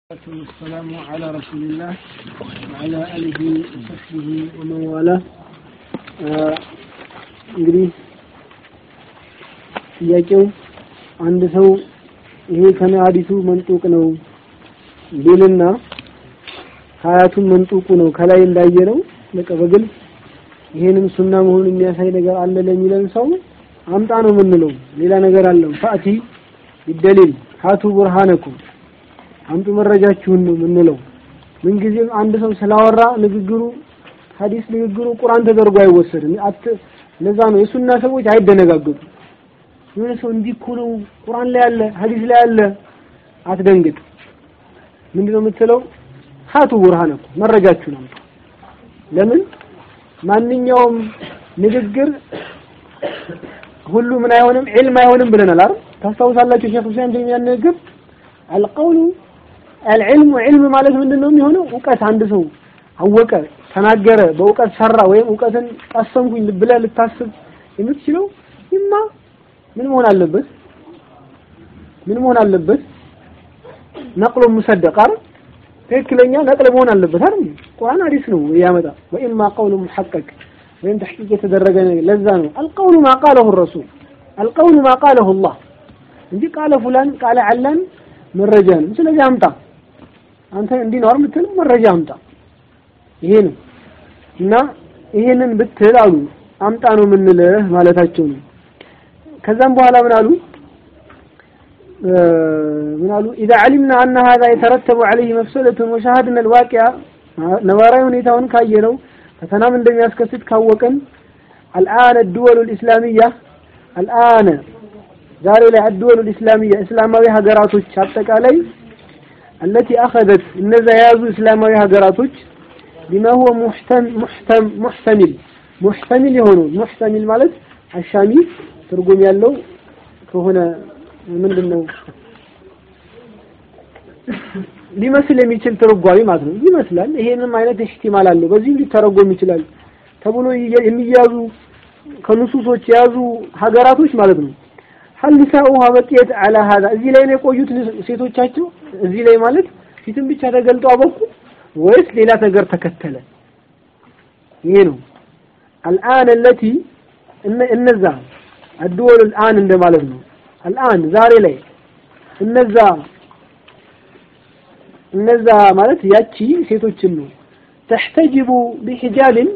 والسلام على رسول الله وعلى آله وصحبه ومن والاه እንግዲህ ጥያቄው አንድ ሰው ይሄ ከነሐዲሱ መንጡቅ ነው ቢልና ሀያቱን መንጡቁ ነው ከላይ እንዳየነው በቃ በግልጽ ይሄንም ሱና መሆኑን የሚያሳይ ነገር አለ ለሚለን ሰው አምጣ ነው የምንለው። ሌላ ነገር አለው። ፈአቲ ይደሊል ሀቱ ቡርሃነኩም አምጡ መረጃችሁን ነው የምንለው። ምንጊዜም አንድ ሰው ስላወራ ንግግሩ ሐዲስ ንግግሩ ቁርአን ተደርጎ አይወሰድም። አት ለዛ ነው የሱና ሰዎች አይደነጋገጡ። የሆነ ሰው እንዲህ እኮ ነው ቁርአን ላይ አለ ሐዲስ ላይ አለ አትደንግጥ። ምንድነው የምትለው? ሀቱ ቡርሃነኩም መረጃችሁን አምጡ። ለምን ማንኛውም ንግግር ሁሉ ምን አይሆንም ዒልም አይሆንም ብለናል አይደል? ታስታውሳላችሁ ሼክ ሁሴን ተይሚያን ንግግር አልቀውሉ አልዕልሙ ዒልም ማለት ምንድን ነው የሚሆነው? እውቀት አንድ ሰው አወቀ፣ ተናገረ፣ በእውቀት ሰራ ወይም እውቀትን ቀሰምኩኝ ብለህ ልታስብ የምትችለው ይማ ምን መሆን አለበት? ምን መሆን አለበት? ነቅሎ ሙሰደቅ አይደል? ትክክለኛ ነቅል መሆን አለበት አይደል? ቁርአን ሐዲስ ነው ያመጣ ወኢማ ቀውሉ ሙሐቀቅ ወይም ተሕቂቅ የተደረገ ነገር ለዛ ነው አልቀውሉ ማ ቃለሁ ረሱል አልቀውሉ ማ ቃለሁ አላህ እንጂ ቃለ ፉላን ቃለ ዓላን መረጃ ነው። ስለዚህ አምጣ አንተ እንዲህ ነው የምትል መረጃ አምጣ። ይሄ ነው እና ይሄንን ብትል አሉ አምጣ ነው የምንልህ ማለታቸው ነው። ከዛም በኋላ ምን አሉ ምን አሉ إذا علمنا أن هذا يترتب عليه مفسدة وشاهدنا الواقع ነባራዊ ሁኔታውን ካየነው ፈተናም እንደሚያስከስት ካወቀን الآن الدول الإسلامية الآن ዛሬ ላይ الدول الإسلامية እስላማዊ ሀገራቶች አጠቃላይ التي أخذت እነዛ የያዙ እስላማዊ ሀገራቶች بما هو محتم محتم محتمل محتمل የሆኑ محتمل ማለት አሻሚ ትርጉም ያለው ከሆነ ምንድነው ሊመስል የሚችል ትርጓሜ ማለት ነው። ይመስላል ይሄንም አይነት ኢህቲማል አለው በዚህ ሊተረጎም ይችላል ተብሎ የሚያዙ ከንሱሶች የያዙ ሀገራቶች ማለት ነው። ሀል ኒሳኡሃ በቂየት አላ ሀዛ እዚህ ላይ ነው የቆዩት ሴቶቻቸው እዚህ ላይ ማለት ፊትም ብቻ ተገልጦ አበቁ ወይስ ሌላ ነገር ተከተለ? ይሄ ነው አልአን አለቲ እነዛ አድወል አልአን እንደማለት ነው። አልአን ዛሬ ላይ እነዛ እነዛ ማለት ያቺ ሴቶችን ነው ተሕተጅቡ ቢሂጃብን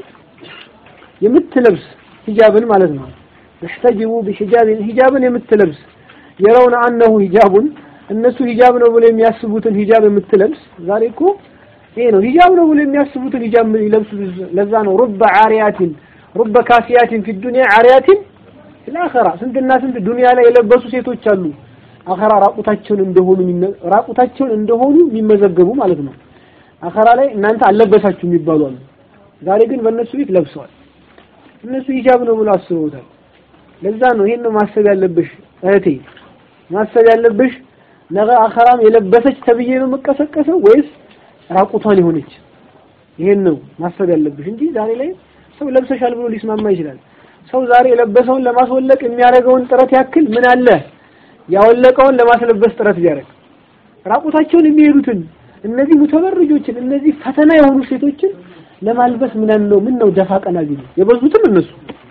የምትለብስ ሂጃብን ማለት ነው። ተሕተጅቡ ቢሂጃብን ሂጃብን የምትለብስ የረውነ አነሁ ሂጃቡን እነሱ ሂጃብ ነው ብሎ የሚያስቡትን ሂጃብ የምትለብስ ዛሬ እኮ ይሄ ነው ሂጃብ ነው ብሎ የሚያስቡትን ሂጃብ ይለብሱ። ለዛ ነው ሩበ ዓሪያቲን ሩበ ካፊያቲን ፊ ዱንያ ዓሪያቲን ፊል አኺራ ስንትና ስንት ዱንያ ላይ የለበሱ ሴቶች አሉ። አኸራ ራቁታቸውን እንደሆኑ ራቁታቸውን እንደሆኑ የሚመዘገቡ ማለት ነው። አኸራ ላይ እናንተ አልለበሳችሁ የሚባሉ አሉ። ዛሬ ግን በእነሱ ቤት ለብሰዋል። እነሱ ሂጃብ ነው ብሎ አስበውታል። ለዛ ነው ይሄን ነው ማሰብ ያለብሽ እህቴ፣ ማሰብ ያለብሽ ነገ አኸራም የለበሰች ተብዬ ነው የምቀሰቀሰው ወይስ ራቁቷን የሆነች? ይሄን ነው ማሰብ ያለብሽ እንጂ ዛሬ ላይ ሰው ለብሰሻል ብሎ ሊስማማ ይችላል። ሰው ዛሬ የለበሰውን ለማስወለቅ የሚያደርገውን ጥረት ያክል ምን አለ ያወለቀውን ለማስለበስ ጥረት ቢያደርግ ራቁታቸውን የሚሄዱትን እነዚህ ሙተበርጆችን እነዚህ ፈተና የሆኑ ሴቶችን ለማልበስ ምን ነው ምን ነው ደፋ ቀና ቢሉ የበዙትም እነሱ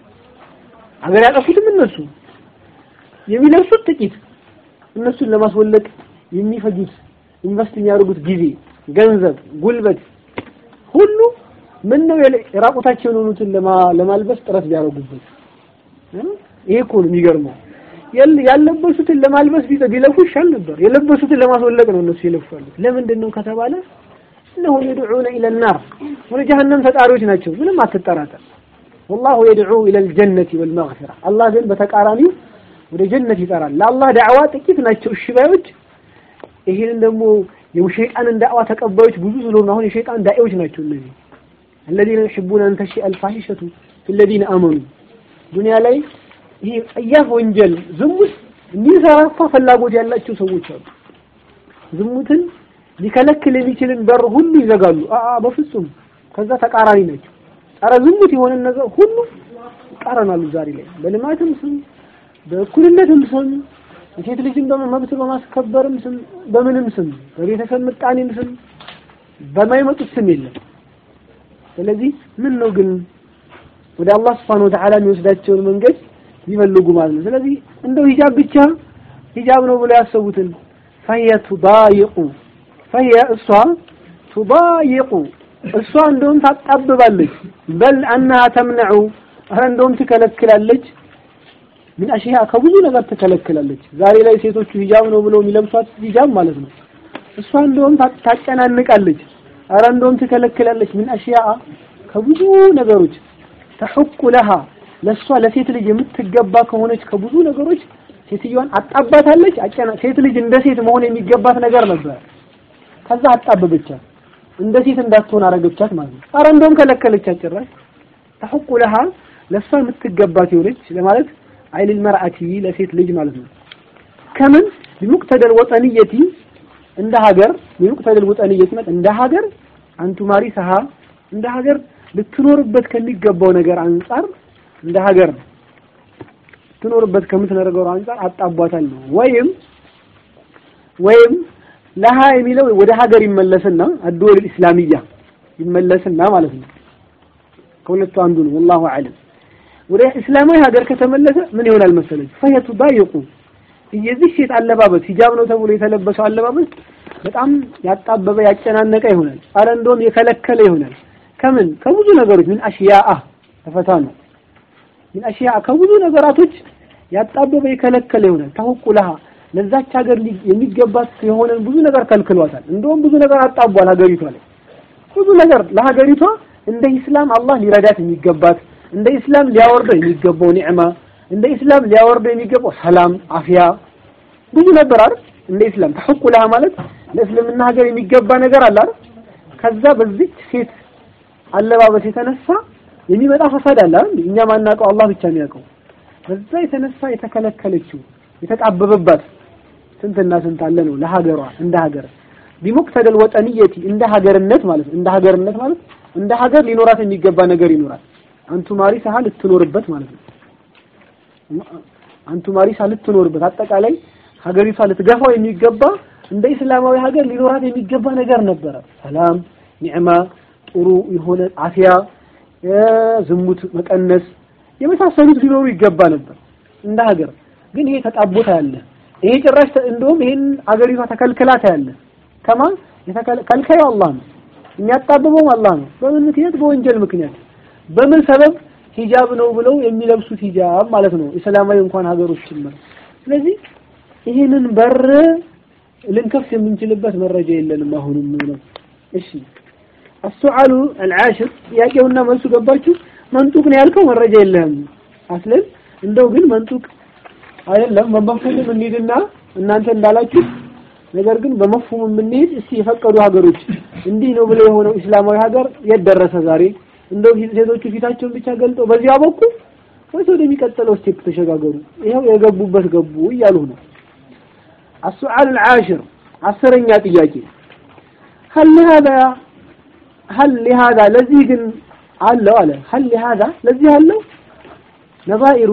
አገር ያጠፉትም እነሱ የሚለብሱት ጥቂት እነሱን ለማስወለቅ የሚፈጁት ኢንቨስት የሚያደርጉት ጊዜ፣ ገንዘብ፣ ጉልበት ሁሉ ምን ነው የራቁታቸውን የሆኑትን ለማልበስ ጥረት ቢያደርጉበት ይሄ እኮ ነው የሚገርመው። ያለበሱትን ለማልበስ ቢለፉ ይሻል ነበር። የለበሱትን ለማስወለቅ ነው እነሱ ይለፋሉት። ለምንድን ነው ከተባለ እነሆ የድዑነ ኢለል ናር ወደ ጀሀነም ተጣሪዎች ናቸው። ምንም አትጠራጠር። ወላሁ የድዑ ኢለል ጀነቲ ወል መግፊራ አላህ ግን በተቃራኒው ወደ ጀነት ይጠራል። ለአላህ ዳዕዋ ጥቂት ናቸው እሺ ባዮች። ይሄንን ደግሞ የሸይጣንን ዳዕዋ ተቀባዮች ብዙ ስለሆኑ አሁን የሸይጣን ዳዒዎች ናቸው እነዚህ الذين يحبون أن تشيء الفاحشة في الذين آمنوا ዱንያ ላይ ይሄ ጸያፍ ወንጀል ዝሙት እንዲሰራፋ ፍላጎት ያላቸው ሰዎች አሉ። ዝሙትን ሊከለክል የሚችልን በር ሁሉ ይዘጋሉ። አአ በፍጹም ከዛ ተቃራኒ ናቸው። ጸረ ዝሙት የሆነ ነገር ሁሉ ይቃረናሉ። ዛሬ ላይ በልማትም ስም በእኩልነትም ስም የሴት ልጅን መብት በማስከበርም ስም በምንም ስም በቤተሰብ ምጣኔም ስም በማይመጡት ስም የለም። ስለዚህ ምን ነው ግን ወደ አላህ ስብሐነሁ ወተዓላ የሚወስዳቸውን መንገድ ይፈልጉ ማለት ነው። ስለዚህ እንደው ሂጃብ ብቻ ሂጃብ ነው ብለው ያሰቡትን ፈሂየ ቱዳይቁ ፈሂየ እሷ ቱዳይቁ እሷ እንደውም ታጣብባለች። በል አናሃ ተምነዑ ኧረ እንደውም ትከለክላለች። ምን አሽያ ከብዙ ነገር ትከለክላለች። ዛሬ ላይ ሴቶቹ ሂጃብ ነው ብለው የሚለብሷት ሂጃብ ማለት ነው። እሷ እንደውም ታጨናንቃለች። ኧረ እንደውም ትከለክላለች። ምን አሽያ ከብዙ ነገሮች ተሑቁ ለሃ ለእሷ ለሴት ልጅ የምትገባ ከሆነች ከብዙ ነገሮች ሴትዮዋን አጣባታለች። አጨና ሴት ልጅ እንደ ሴት መሆን የሚገባት ነገር ነበር። ከዛ አጣበበቻት፣ እንደ ሴት እንዳትሆን አረገቻት ማለት ነው። ኧረ እንደውም ከለከለቻት ጭራሽ ተሑቁ ለሃ ለእሷ የምትገባት የሆነች ለማለት አይል መርአቲ ለሴት ልጅ ማለት ነው። ከምን ቢሙቅተደል ወጠንየቲ እንደ ሀገር ቢሙቅተደል ወጠንየቲ ማለት እንደ ሀገር አንቱ ማሪ ሰሃ እንደ ሀገር ልትኖርበት ከሚገባው ነገር አንጻር እንደ ሀገር ልትኖርበት ከምትነገረው አንጻር አጣቧታል ነው። ወይም ወይም ለሃ የሚለው ወደ ሀገር ይመለስና አድወል ኢስላሚያ ይመለስና ማለት ነው። ከሁለቱ አንዱ ነው። ወላሁ አለም። ወደ እስላማዊ ሀገር ከተመለሰ ምን ይሆናል መሰለኝ? ፈየቱ ዳይቁ የዚህ ሴት አለባበስ ሂጃብ ነው ተብሎ የተለበሰው አለባበስ በጣም ያጣበበ ያጨናነቀ ይሆናል። አረ እንደውም የከለከለ ይሆናል። ከምን ከብዙ ነገሮች ምን አሽያአ ተፈታ ነው። ምን አሽያአ ከብዙ ነገራቶች ያጣበበ የከለከለ ይሆናል። ተሁቁ ለሃ ለዛች ሀገር የሚገባት የሆነን ብዙ ነገር ከልክሏታል። እንደውም ብዙ ነገር አጣቧል ሀገሪቷ ላይ ብዙ ነገር ለሀገሪቷ እንደ ኢስላም አላህ ሊረዳት የሚገባት እንደ ኢስላም ሊያወርደው የሚገባው ኒዕማ እንደ ኢስላም ሊያወርደው የሚገባው ሰላም፣ አፍያ ብዙ ነበር አይደል? እንደ ኢስላም ተሐቁ ለሃ ማለት ለእስልምና ሀገር የሚገባ ነገር አለ አይደል? ከዛ በዚች ሴት አለባበስ የተነሳ የሚመጣ ፈሳድ አለ አይደል? እኛ ማናውቀው አላህ ብቻ የሚያውቀው። በዛ የተነሳ የተከለከለችው የተጣበበባት ስንትና ስንት አለ ነው ለሀገሯ እንደ ሀገር ቢሙቅተደል ወጠንየቲ እንደ ሀገርነት ማለት እንደ ሀገርነት ማለት እንደ ሀገር ሊኖራት የሚገባ ነገር ይኖራል። አንቱ ማሪሳ ልትኖርበት ማለት ነው። አንቱ ማሪሳ ልትኖርበት አጠቃላይ ሀገሪቷ ልትገፋው የሚገባ እንደ እስላማዊ ሀገር ሊኖራት የሚገባ ነገር ነበረ። ሰላም፣ ኒዕማ፣ ጥሩ የሆነ አፍያ፣ ዝሙት መቀነስ የመሳሰሉት ሊኖሩ ይገባ ነበር እንደ ሀገር። ግን ይሄ ተጣቦታ ያለ ይሄ ጭራሽ እንደውም ይሄን ሀገሪቷ ተከልክላታ ያለ ከማ ከልካዩ አላህ ነው የሚያጣብበውም አላህ ነው። በምን ምክንያት? በወንጀል ምክንያት። በምን ሰበብ? ሂጃብ ነው ብለው የሚለብሱት ሂጃብ ማለት ነው። እስላማዊ እንኳን ሀገሮች ጭምር። ስለዚህ ይህንን በር ልንከፍት የምንችልበት መረጃ የለንም። አሁንም ነው። እሺ አሱዓሉ አልዓሽር ጥያቄውና መልሱ ገባችሁ? መንጡቅ ነው ያልከው መረጃ የለህም። አስለን እንደው ግን መንጡቅ አይደለም በመፍሁም እንሂድና እናንተ እንዳላችሁ ነገር ግን በመፍሁም የምንሄድ እስቲ የፈቀዱ ሀገሮች እንዲህ ነው ብለው የሆነው እስላማዊ ሀገር የት ደረሰ ዛሬ? እንደው ሴቶቹ ፊታቸውን ብቻ ገልጠው በዚያ በኩል ወይስ ወደሚቀጥለው ስቴፕ ተሸጋገሩ? ይኸው የገቡበት ገቡ እያሉ ነው። السؤال العاشر አስረኛ ጥያቄ هل لهذا هل لهذا ለዚህ ግን አለው አለ هل لهذا ለዚህ አለው ነባኢሩ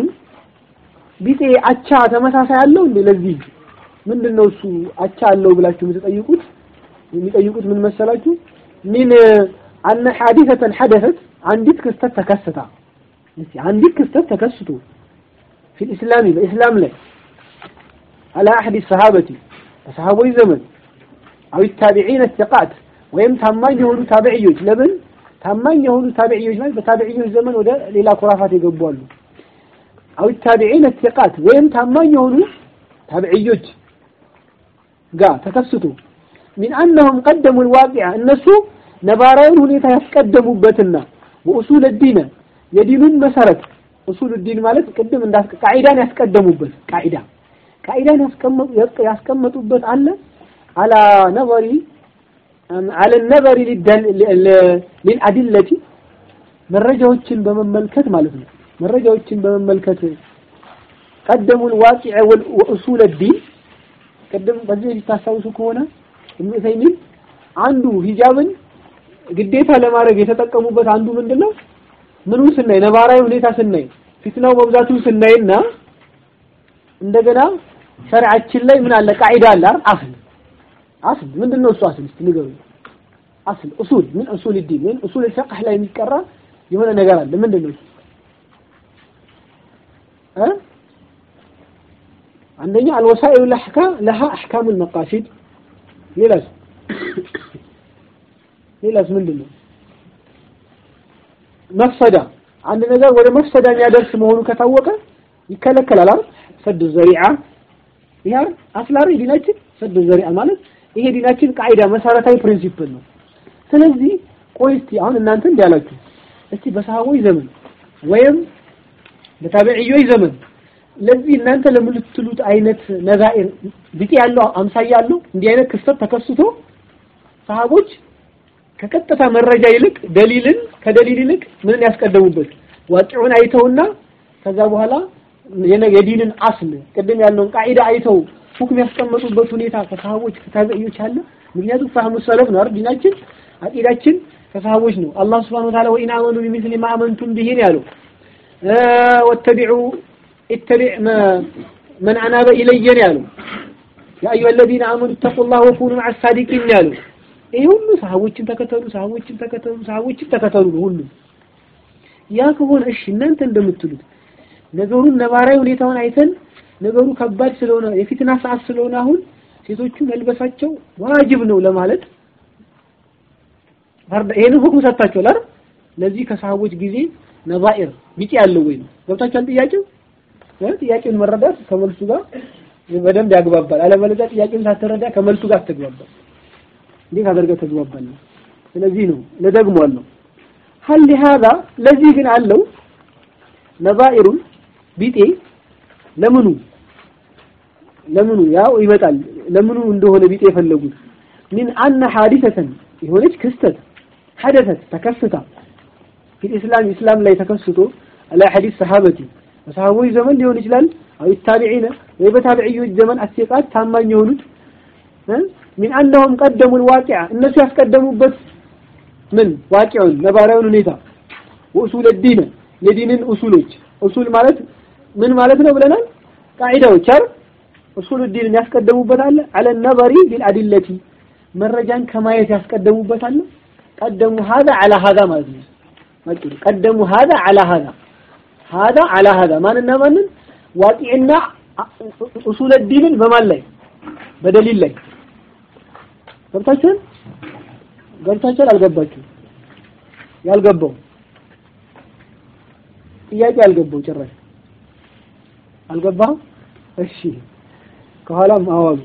ቢጤ አቻ ተመሳሳይ አለው እንዴ ለዚህ ምንድነው እሱ አቻ አለው ብላችሁ የምትጠይቁት የሚጠይቁት ምን መሰላችሁ ምን አነ ሐዲሰተን ሐደሰት አንዲት ክስተት ተከስታ እስቲ አንዲት ክስተት ተከስቶ في الإسلام በኢስላም ላይ على أحد الصحابة በሰሃቦች ዘመን أو التابعين الثقات ወይም ታማኝ የሆኑ ታቢዕዮች ለምን ታማኝ የሆኑ ታቢዕዮች ማለት በታቢዕዮች ዘመን ወደ ሌላ ኩራፋት የገቡ አሉ أو التابعين الثقات ወይም ታማኝ የሆኑ ታቢዕዮች ጋር ተከስቶ ሚን አነሁም ቀደሙ ልዋቂዓ እነሱ ነባራዊን ሁኔታ ያስቀደሙበትና ወኡሱል ዲነ የዲኑን መሰረት ኡሱል ዲን ማለት ቅድም እንዳስ ቃዒዳን ያስቀደሙበት ቃዒዳ ቃዒዳን ያስቀመጡበት አለ አላ ነበሪ አለ ነበሪ ሊልአድለቲ መረጃዎችን በመመልከት ማለት ነው መረጃዎችን በመመልከት ቀደሙ ልዋቂዕ ወኡሱል ዲን ቅድም በዚህ ታስታውሱ ከሆነ ኢብኑ ዑሰይሚን አንዱ ሂጃብን ግዴታ ለማድረግ የተጠቀሙበት አንዱ ምንድነው? ምኑን ስናይ ነባራዊ ሁኔታ ስናይ ፊትናው መብዛቱን ስናይና እንደገና ሸሪዓችን ላይ ምን አለ ቃዒዳ አለ አይደል አስል አስል ምንድን ነው እሱ አስል እስቲ ንገሩኝ አስል ኡሱል ምን ኡሱል ዲን ምን ኡሱል الفقه ላይ የሚቀራ የሆነ ነገር አለ ምንድን ነው እ አንደኛ الوسائل الاحكام لها احكام المقاصد ሌላስ ሌላስ ምንድን ነው መፍሰዳ አንድ ነገር ወደ መፍሰዳ የሚያደርስ መሆኑ ከታወቀ ይከለከላል አይደል ሰድ ዘሪዓ ይሄ አስላሪ ዲናችን ሰድ ዘሪዓ ማለት ይሄ ዲናችን ቃይዳ መሰረታዊ ፕሪንሲፕል ነው ስለዚህ ቆይ እስቲ አሁን እናንተ እንዲያላችሁ እስቲ በሰሃቦች ዘመን ወይም በታቢዕዮች ዘመን ለዚህ እናንተ ለምትሉት አይነት ነዛኢር ቢጤ ያለው አምሳያ ያለው እንዲህ አይነት ክስተት ተከስቶ ሰሃቦች ከቀጥታ መረጃ ይልቅ ደሊልን ከደሊል ይልቅ ምንን ያስቀደሙበት ዋቂዑን አይተውና ከዛ በኋላ የዲንን አስል ቅድም ያለውን ቃዒዳ አይተው ሁክም ያስቀመጡበት ሁኔታ ከሰሃቦች ከታቢዕዮች አለ ምክንያቱም ፈህሙ ሰለፍ ነው አይደል ዲናችን አቂዳችን ከሰሃቦች ነው አላህ Subhanahu Wa Ta'ala ወኢን አመኑ ቢሚስሊ ማ አመንቱም ቢሂ ያለው ወተቢዑ اتبع ما من أناب إلي ያለው يا أيها الذين آمنوا اتقوا الله وكونوا مع الصادقين ያለው ይሄ ሁሉ ሰሃቦችን ተከተሉ ሰሃቦችን ተከተሉ ሰሃቦችን ተከተሉ ሁሉ ያ ከሆነ እሺ እናንተ እንደምትሉት ነገሩን ነባራዊ ሁኔታውን አይተን ነገሩ ከባድ ስለሆነ የፊትና ሰዓት ስለሆነ አሁን ሴቶቹ መልበሳቸው ዋጅብ ነው ለማለት ይሄንን ሁክም ሰጥታችኋል አይደል? ለዚህ ከሰሃቦች ጊዜ ነባኢር ቢጤ ያለው ወይ ነው ገብታችኋል? ጥያቄው ጥያቄውን መረዳት ከመልሱ ጋር በደንብ ያግባባል። አለበለዚያ ጥያቄውን ሳትረዳ ከመልሱ ጋር አትግባባል። እንዴት አድርገህ ተግባባለህ? ስለዚህ ነው ለደግሟለሁ ሀል هذا ለዚህ ግን አለው ነባኢሩን ቢጤ ለምኑ ለምኑ ያው ይመጣል ለምኑ እንደሆነ ቢጤ የፈለጉት ምን አነ ሐዲሰተን የሆነች ክስተት ሐደሰት ተከስታ ፊት ኢስላም ኢስላም ላይ ተከስቶ አላ ሐዲስ ሰሃበቲ በሰሃቦች ዘመን ሊሆን ይችላል አው ታቢዒነ ወይ በታቢዒዮች ዘመን አስየቃት ታማኝ የሆኑት ሚን አነሁም ቀደሙ الواقع እነሱ ያስቀደሙበት ምን ዋቂውን ነባራዊውን ሁኔታ ወኡሱል ዲን የዲንን ኡሱሎች ኡሱል ማለት ምን ማለት ነው ብለናል ቃዒዳዎች አይደል ኡሱል ዲንን ያስቀደሙበት አለ አለ ነበሪ ቢልአዲለቲ መረጃን ከማየት ያስቀደሙበት አለ ቀደሙ هذا على هذا ማለት ነው ማጭሩ ቀደሙ هذا على هذا هذا على هذا ማንና ማንን ዋቂዕና ኡሱል ዲንን በማን ላይ በደሊል ላይ ገብታችኋል ገብታችኋል አልገባችሁ ያልገባው ጥያቄ አልገባው ጭራሽ አልገባህ እሺ ከኋላም አዋሉ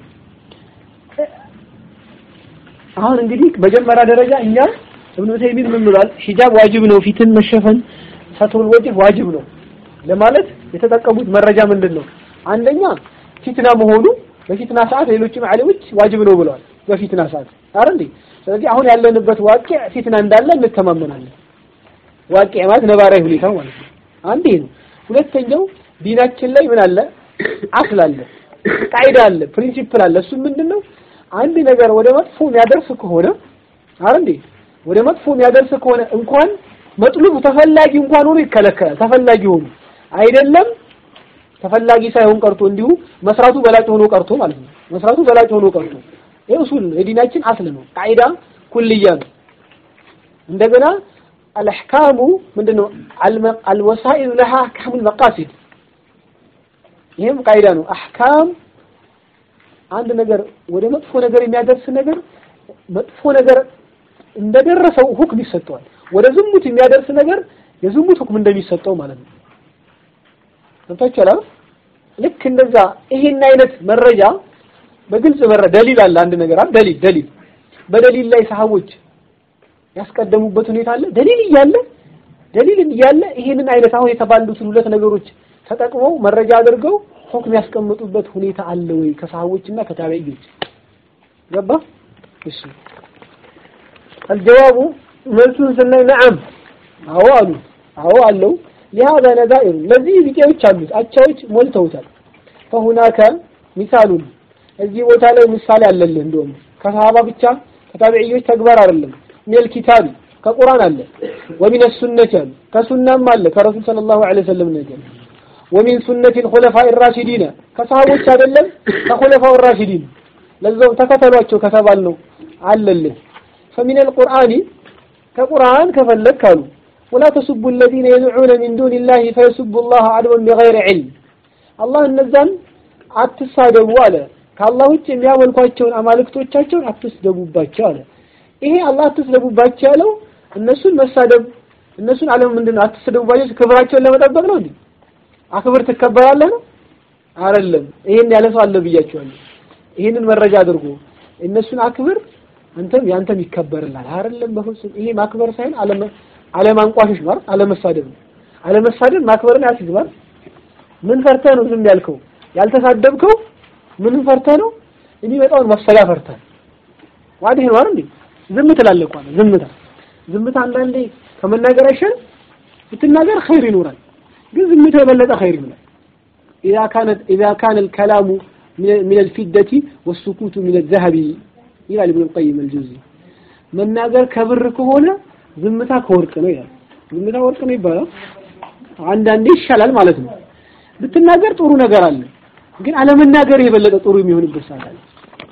አሁን እንግዲህ መጀመሪያ ደረጃ እኛ እብኑ ተይሚን ምን ብሏል ሂጃብ ዋጅብ ነው ፊትን መሸፈን ሰትሩል ወጅህ ዋጅብ ነው ለማለት የተጠቀሙት መረጃ ምንድን ነው አንደኛ ፊትና መሆኑ በፊትና ሰዓት ሌሎችም ዓሊሞች ዋጅብ ነው ብለዋል በፊትና ሰዓት አረ እንዴ ስለዚህ አሁን ያለንበት ዋቂዕ ፊትና እንዳለ እንተማመናለን ዋቂዕ ማለት ነባራዊ ሁኔታው ማለት ነው አንዴ ነው ሁለተኛው ዲናችን ላይ ምን አለ አስል አለ ቃይዳ አለ ፕሪንሲፕል አለ እሱ ምንድነው አንድ ነገር ወደ መጥፎ የሚያደርስ ከሆነ አረ እንዴ ወደ መጥፎ የሚያደርስ ከሆነ እንኳን መጥሉብ ተፈላጊ እንኳን ሆኖ ይከለከላል ተፈላጊ ሆኖ አይደለም ተፈላጊ ሳይሆን ቀርቶ እንዲሁ መስራቱ በላጭ ሆኖ ቀርቶ ማለት ነው መስራቱ በላጭ ሆኖ ቀርቶ ይሄ ኡሱል የዲናችን አስል ነው ቃይዳ ኩልያ ነው እንደገና አልአህካሙ ምንድነው አልወሳኢል ለሃ አህካሙል መቃሲድ ይሄም ቃይዳ ነው አህካም አንድ ነገር ወደ መጥፎ ነገር የሚያደርስ ነገር መጥፎ ነገር እንደደረሰው ሁክም ይሰጠዋል ወደ ዝሙት የሚያደርስ ነገር የዝሙት ሁክም እንደሚሰጠው ማለት ነው ገብታችኋል አይደል ልክ እንደዛ ይሄን አይነት መረጃ በግልጽ መረ ደሊል አለ አንድ ነገር አይደል ደሊል ደሊል በደሊል ላይ ሰሃቦች ያስቀደሙበት ሁኔታ አለ ደሊል እያለ ደሊል እያለ ይሄንን አይነት አሁን የተባሉትን ሁለት ነገሮች ተጠቅመው መረጃ አድርገው ሁክም ያስቀምጡበት ሁኔታ አለ ወይ ከሰሃቦችና ከታቢዒዎች ገባ እሺ الجواب መልሱን ስናይ ነዓም አዎ አሉ አዎ አለው لهذا نذائر ለዚህ ቢጤዎች አሉት አቻዎች ሞልተውታል فهناك مثال እዚህ ቦታ ላይ ምሳሌ አለልህ እንደውም ከሰሃባ ብቻ ከታቢዒዎች ተግባር አይደለም ሚል ኪታብ ከቁርአን አለ ወሚን ሱነት አለ ከሱናም አለ ከረሱል ሰለላሁ ዐለይሂ ወሰለም ነገር ወሚን ሱነቲ الخلفاء الراشدين ከሰሃቦች አይደለም ከኹለፋው الراشدين ለዛው ተከተሏቸው ከተባል ነው አለልህ فمن القرآن ከቁርአን ከፈለክ አሉ ولا تسبوا الذين يدعون من دون الله فيسبوا الله عدوا بغير علم አላህ እነዛን አትሳደቡ አለ ከአላህ ውጭ የሚያመልኳቸውን አማልክቶቻቸውን አትስደቡባቸው አለ ይሄ አላህ አትስደቡባቸው ያለው እነሱን መሳደብ እነሱን አለም ምንድን ነው አትስደቡባቸው ክብራቸውን ለመጠበቅ ነው እንዴ አክብር ትከበራለህ ነው አይደለም ይሄን ያለ ሰው አለ ብያቸዋለሁ ይሄንን መረጃ አድርጎ እነሱን አክብር አንተም ያንተም ይከበርላል አይደለም በፍጹም ይሄ ማክበር ሳይሆን አለመ አለማንቋሸሽ ማለት አለመሳደብ ነው አለመሳደብ ማክበርን ያስግባል ምን ፈርተህ ነው ዝም ያልከው ያልተሳደብከው ምን ፈርተህ ነው የሚመጣውን መፍሰዳ ፈርተህ ዋዲህ ነው አይደል ዝም ትላለህ እኮ ዝምታ ዝምታ አንዳንዴ ከመናገር አይሻል ብትናገር ኸይር ይኖራል ግን ዝምታ የበለጠ ኸይር ይሆናል إذا كانت إذا كان الكلام من الفدة والسكوت من الذهب ይላል ኢብኑ ቀይም አልጁዚ መናገር ከብር ከሆነ ዝምታ ከወርቅ ነው ይላል ዝምታ ወርቅ ነው ይባላል አንዳንዴ ይሻላል ማለት ነው ብትናገር ጥሩ ነገር አለ ግን አለመናገር የበለጠ ጥሩ የሚሆንበት ሰዓት አለ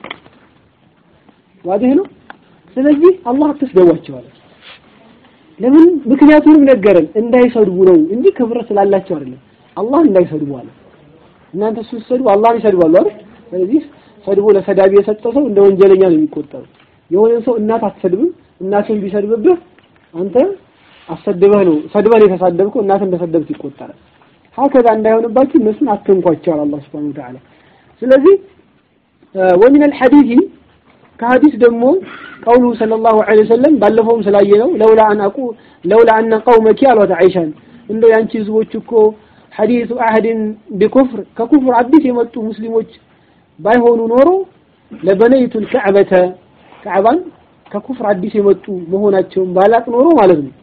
ዋዲህ ነው ስለዚህ አላህ አትስደዋቸው አለ ለምን ምክንያቱንም ነገረን እንዳይሰድቡ ነው እንጂ ክብር ስላላቸው አይደለም አላህ እንዳይሰድቡ አለ እናንተ ስትሰድቡ አላህን ይሰድባሉ አይደል ስለዚህ ሰድቦ ለሰዳቢ የሰጠ ሰው እንደ ወንጀለኛ ነው የሚቆጠረው የሆነ ሰው እናት አትሰድብም እናትን ቢሰድብብህ አንተ አሰድበህ ነው ሰድበህ የተሳደብከው እናት እንደሰደብክ ይቆጠራል ሀከዛ እንዳይሆንባችሁ እነሱን አትንኳቸው አላህ Subhanahu Wa Ta'ala ስለዚህ ومن الحديث ከሐዲስ ደግሞ ቀውሉ ሰለላሁ ዐለይሂ ወሰለም ባለፈውም ስላየነው ለውላ አን አቁ ለውላ አነ ቀውመኪ አሏት አይሻን እንደው ያንቺ ህዝቦች እኮ ሐዲሱ አህድን ቢኩፍር ከኩፍር አዲስ የመጡ ሙስሊሞች ባይሆኑ ኖሮ ለበነይቱል ከዕበተ ከዕባን ከኩፍር አዲስ የመጡ መሆናቸውን ባላቅ ኖሮ ማለት ነው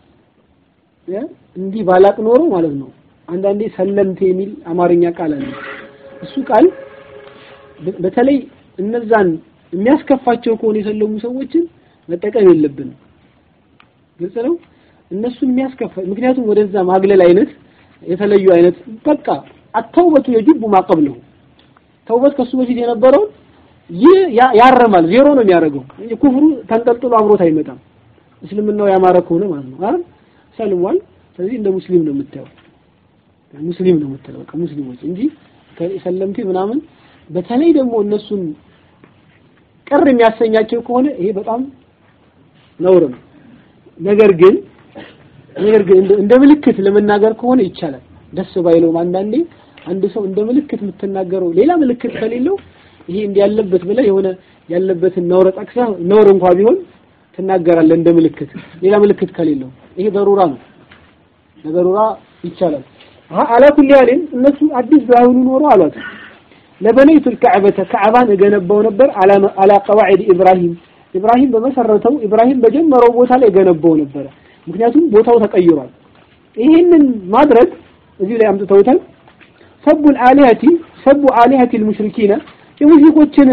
እንዲህ ባላቅ ኖሮ ማለት ነው አንዳንዴ ሰለምቴ የሚል አማርኛ ቃል አለ እሱ ቃል በተለይ እነዛን የሚያስከፋቸው ከሆነ የሰለሙ ሰዎችን መጠቀም የለብንም ግልጽ ነው እነሱን የሚያስከፋ ምክንያቱም ወደዛ ማግለል አይነት የተለዩ አይነት በቃ አተውበቱ የጅቡ ማቀብለው ተውበት ከሱ በፊት የነበረውን ይህ ያረማል ዜሮ ነው የሚያደርገው ኩፍሩ ተንጠልጥሎ አብሮት አይመጣም እስልምናው ያማረ ከሆነ ማለት ነው አይደል ሰልሟል ስለዚህ እንደ ሙስሊም ነው የምታየው ሙስሊም ነው የምትለው በቃ ሙስሊሞች እንጂ ሰለምቴ ምናምን በተለይ ደግሞ እነሱን ቅር የሚያሰኛቸው ከሆነ ይሄ በጣም ነውር ነው ነገር ግን ነገር ግን እንደ ምልክት ለመናገር ከሆነ ይቻላል ደስ ባይለውም አንዳንዴ አንድ ሰው እንደ ምልክት የምትናገረው ሌላ ምልክት ከሌለው ይሄ እንዲህ ያለበት ብለህ የሆነ ያለበትን ነውር ጠቅሰህ ነውር እንኳ ቢሆን ትናገራለህ እንደ ምልክት ሌላ ምልክት ከሌለው ይሄ በሩራ ነው ለበሩራ ይቻላል አላ ኩሊ ያልን እነሱ አዲስ ባይሆኑ ኖሮ አሏት ለበነይቱ الكعبة ከዕባን እገነባው ነበር አላ ቀዋዒድ ኢብራሂም ኢብራሂም በመሰረተው ኢብራሂም በጀመረው ቦታ ላይ እገነባው ነበረ ምክንያቱም ቦታው ተቀይሯል ይህንን ማድረግ እዚህ ላይ አምጥተውታል ሰቡ አሊሀቲ ሰቡ አሊሀቲ ልሙሽሪኪነ የሙሽሪኮችን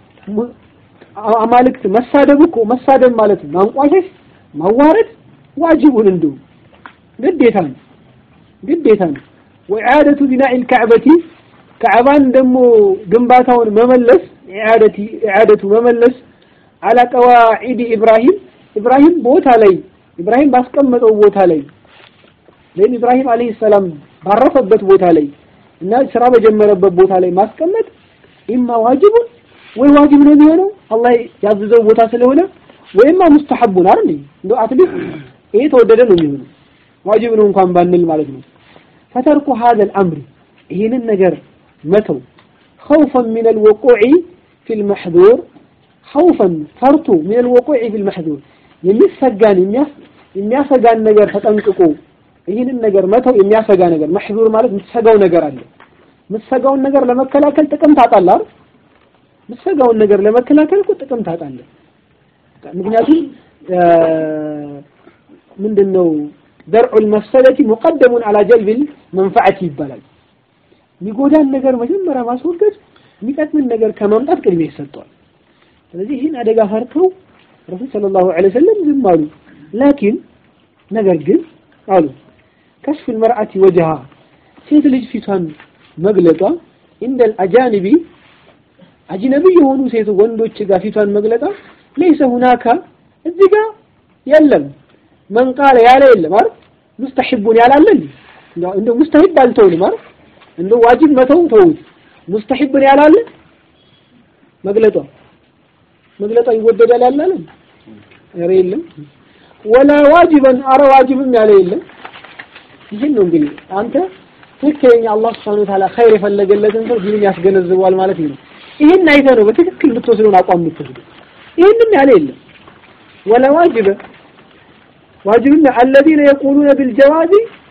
አማልክት መሳደብ እኮ መሳደብ ማለት ማንቋሸሽ ማዋረድ ዋጅቡን እንዲሁ ግዴታ ነው ግዴታ ነው ወኢዓደቱ ቢናኢ ልካዕበቲ ካዕባን ደግሞ ግንባታውን መመለስ ኢዓደቲ ኢዓደቱ መመለስ አላ ቀዋዒድ ኢብራሂም ኢብራሂም ቦታ ላይ ኢብራሂም ባስቀመጠው ቦታ ላይ ወይም ኢብራሂም አለይሂ ሰላም ባረፈበት ቦታ ላይ እና ስራ በጀመረበት ቦታ ላይ ማስቀመጥ ኢማ ዋጅቡን ወይ ዋጅብ ነው የሚሆነው አላህ ያዘዘው ቦታ ስለሆነ ወይማ ሙስተሐቡን አይደል እንደው አትሊስት ይሄ ተወደደ ነው የሚሆነው ዋጅብ ነው እንኳን ባንል ማለት ነው ፈተርኩ هذا الامر ይሄንን ነገር መተው خوفا من الوقوع في المحظور خوفا ፈርቶ من الوقوع في المحظور የሚሰጋን የሚያሰጋን ነገር ተጠንቅቆ ይህንን ነገር መተው የሚያሰጋ ነገር መሕዙር ማለት የምትሰጋው ነገር አለ የምትሰጋውን ነገር ለመከላከል ጥቅም ታጣለህ አይደል የምትሰጋውን ነገር ለመከላከል እኮ ጥቅም ታጣለህ ምክንያቱም ምንድነው ደርዑል መፍሰደቲ ሙቀደሙን አላ ጀልቢል መንፈዓቲ ይባላል የሚጎዳን ነገር መጀመሪያ ማስወገድ የሚጠቅምን ነገር ከማምጣት ቅድሚያ ይሰጠዋል ስለዚህ ይህን አደጋ ፈርተው ረሱል ሰለላሁ ዐለይሂ ወሰለም ዝም አሉ ላኪን ነገር ግን አሉ ከሽፍ المرأة وجهها ሴት ልጅ ፊቷን መግለጧ እንደል አጃንቢ አጅነቢ የሆኑ ሴት ወንዶች ጋር ፊቷን መግለጧ ለይሰ ሁናካ እዚህ ጋር የለም መን ቃለ ያለ የለም አይደል ሙስተሒቡን ያላለን እንደው ሙስተሒብ አልተውንም አይደል እንደው ዋጅብ መተው ተውት ሙስተሒብን ያላለ መግለጧ መግለጧ ይወደዳል ያላለን ኧረ የለም ወላ ዋጅበን አረ ዋጅብም ያለ የለም ይህን ነው እንግዲህ አንተ ትክክለኛ አላህ Subhanahu Wa Ta'ala ኸይር የፈለገለትን ሰው ዲኑን ያስገነዝበዋል ማለት ነው ይህን አይተህ ነው በትክክል የምትወስደውን አቋም የምትወስደው ይህንም ያለ የለም ወላ ዋጅበ ዋጅብና الذين يقولون بالجواز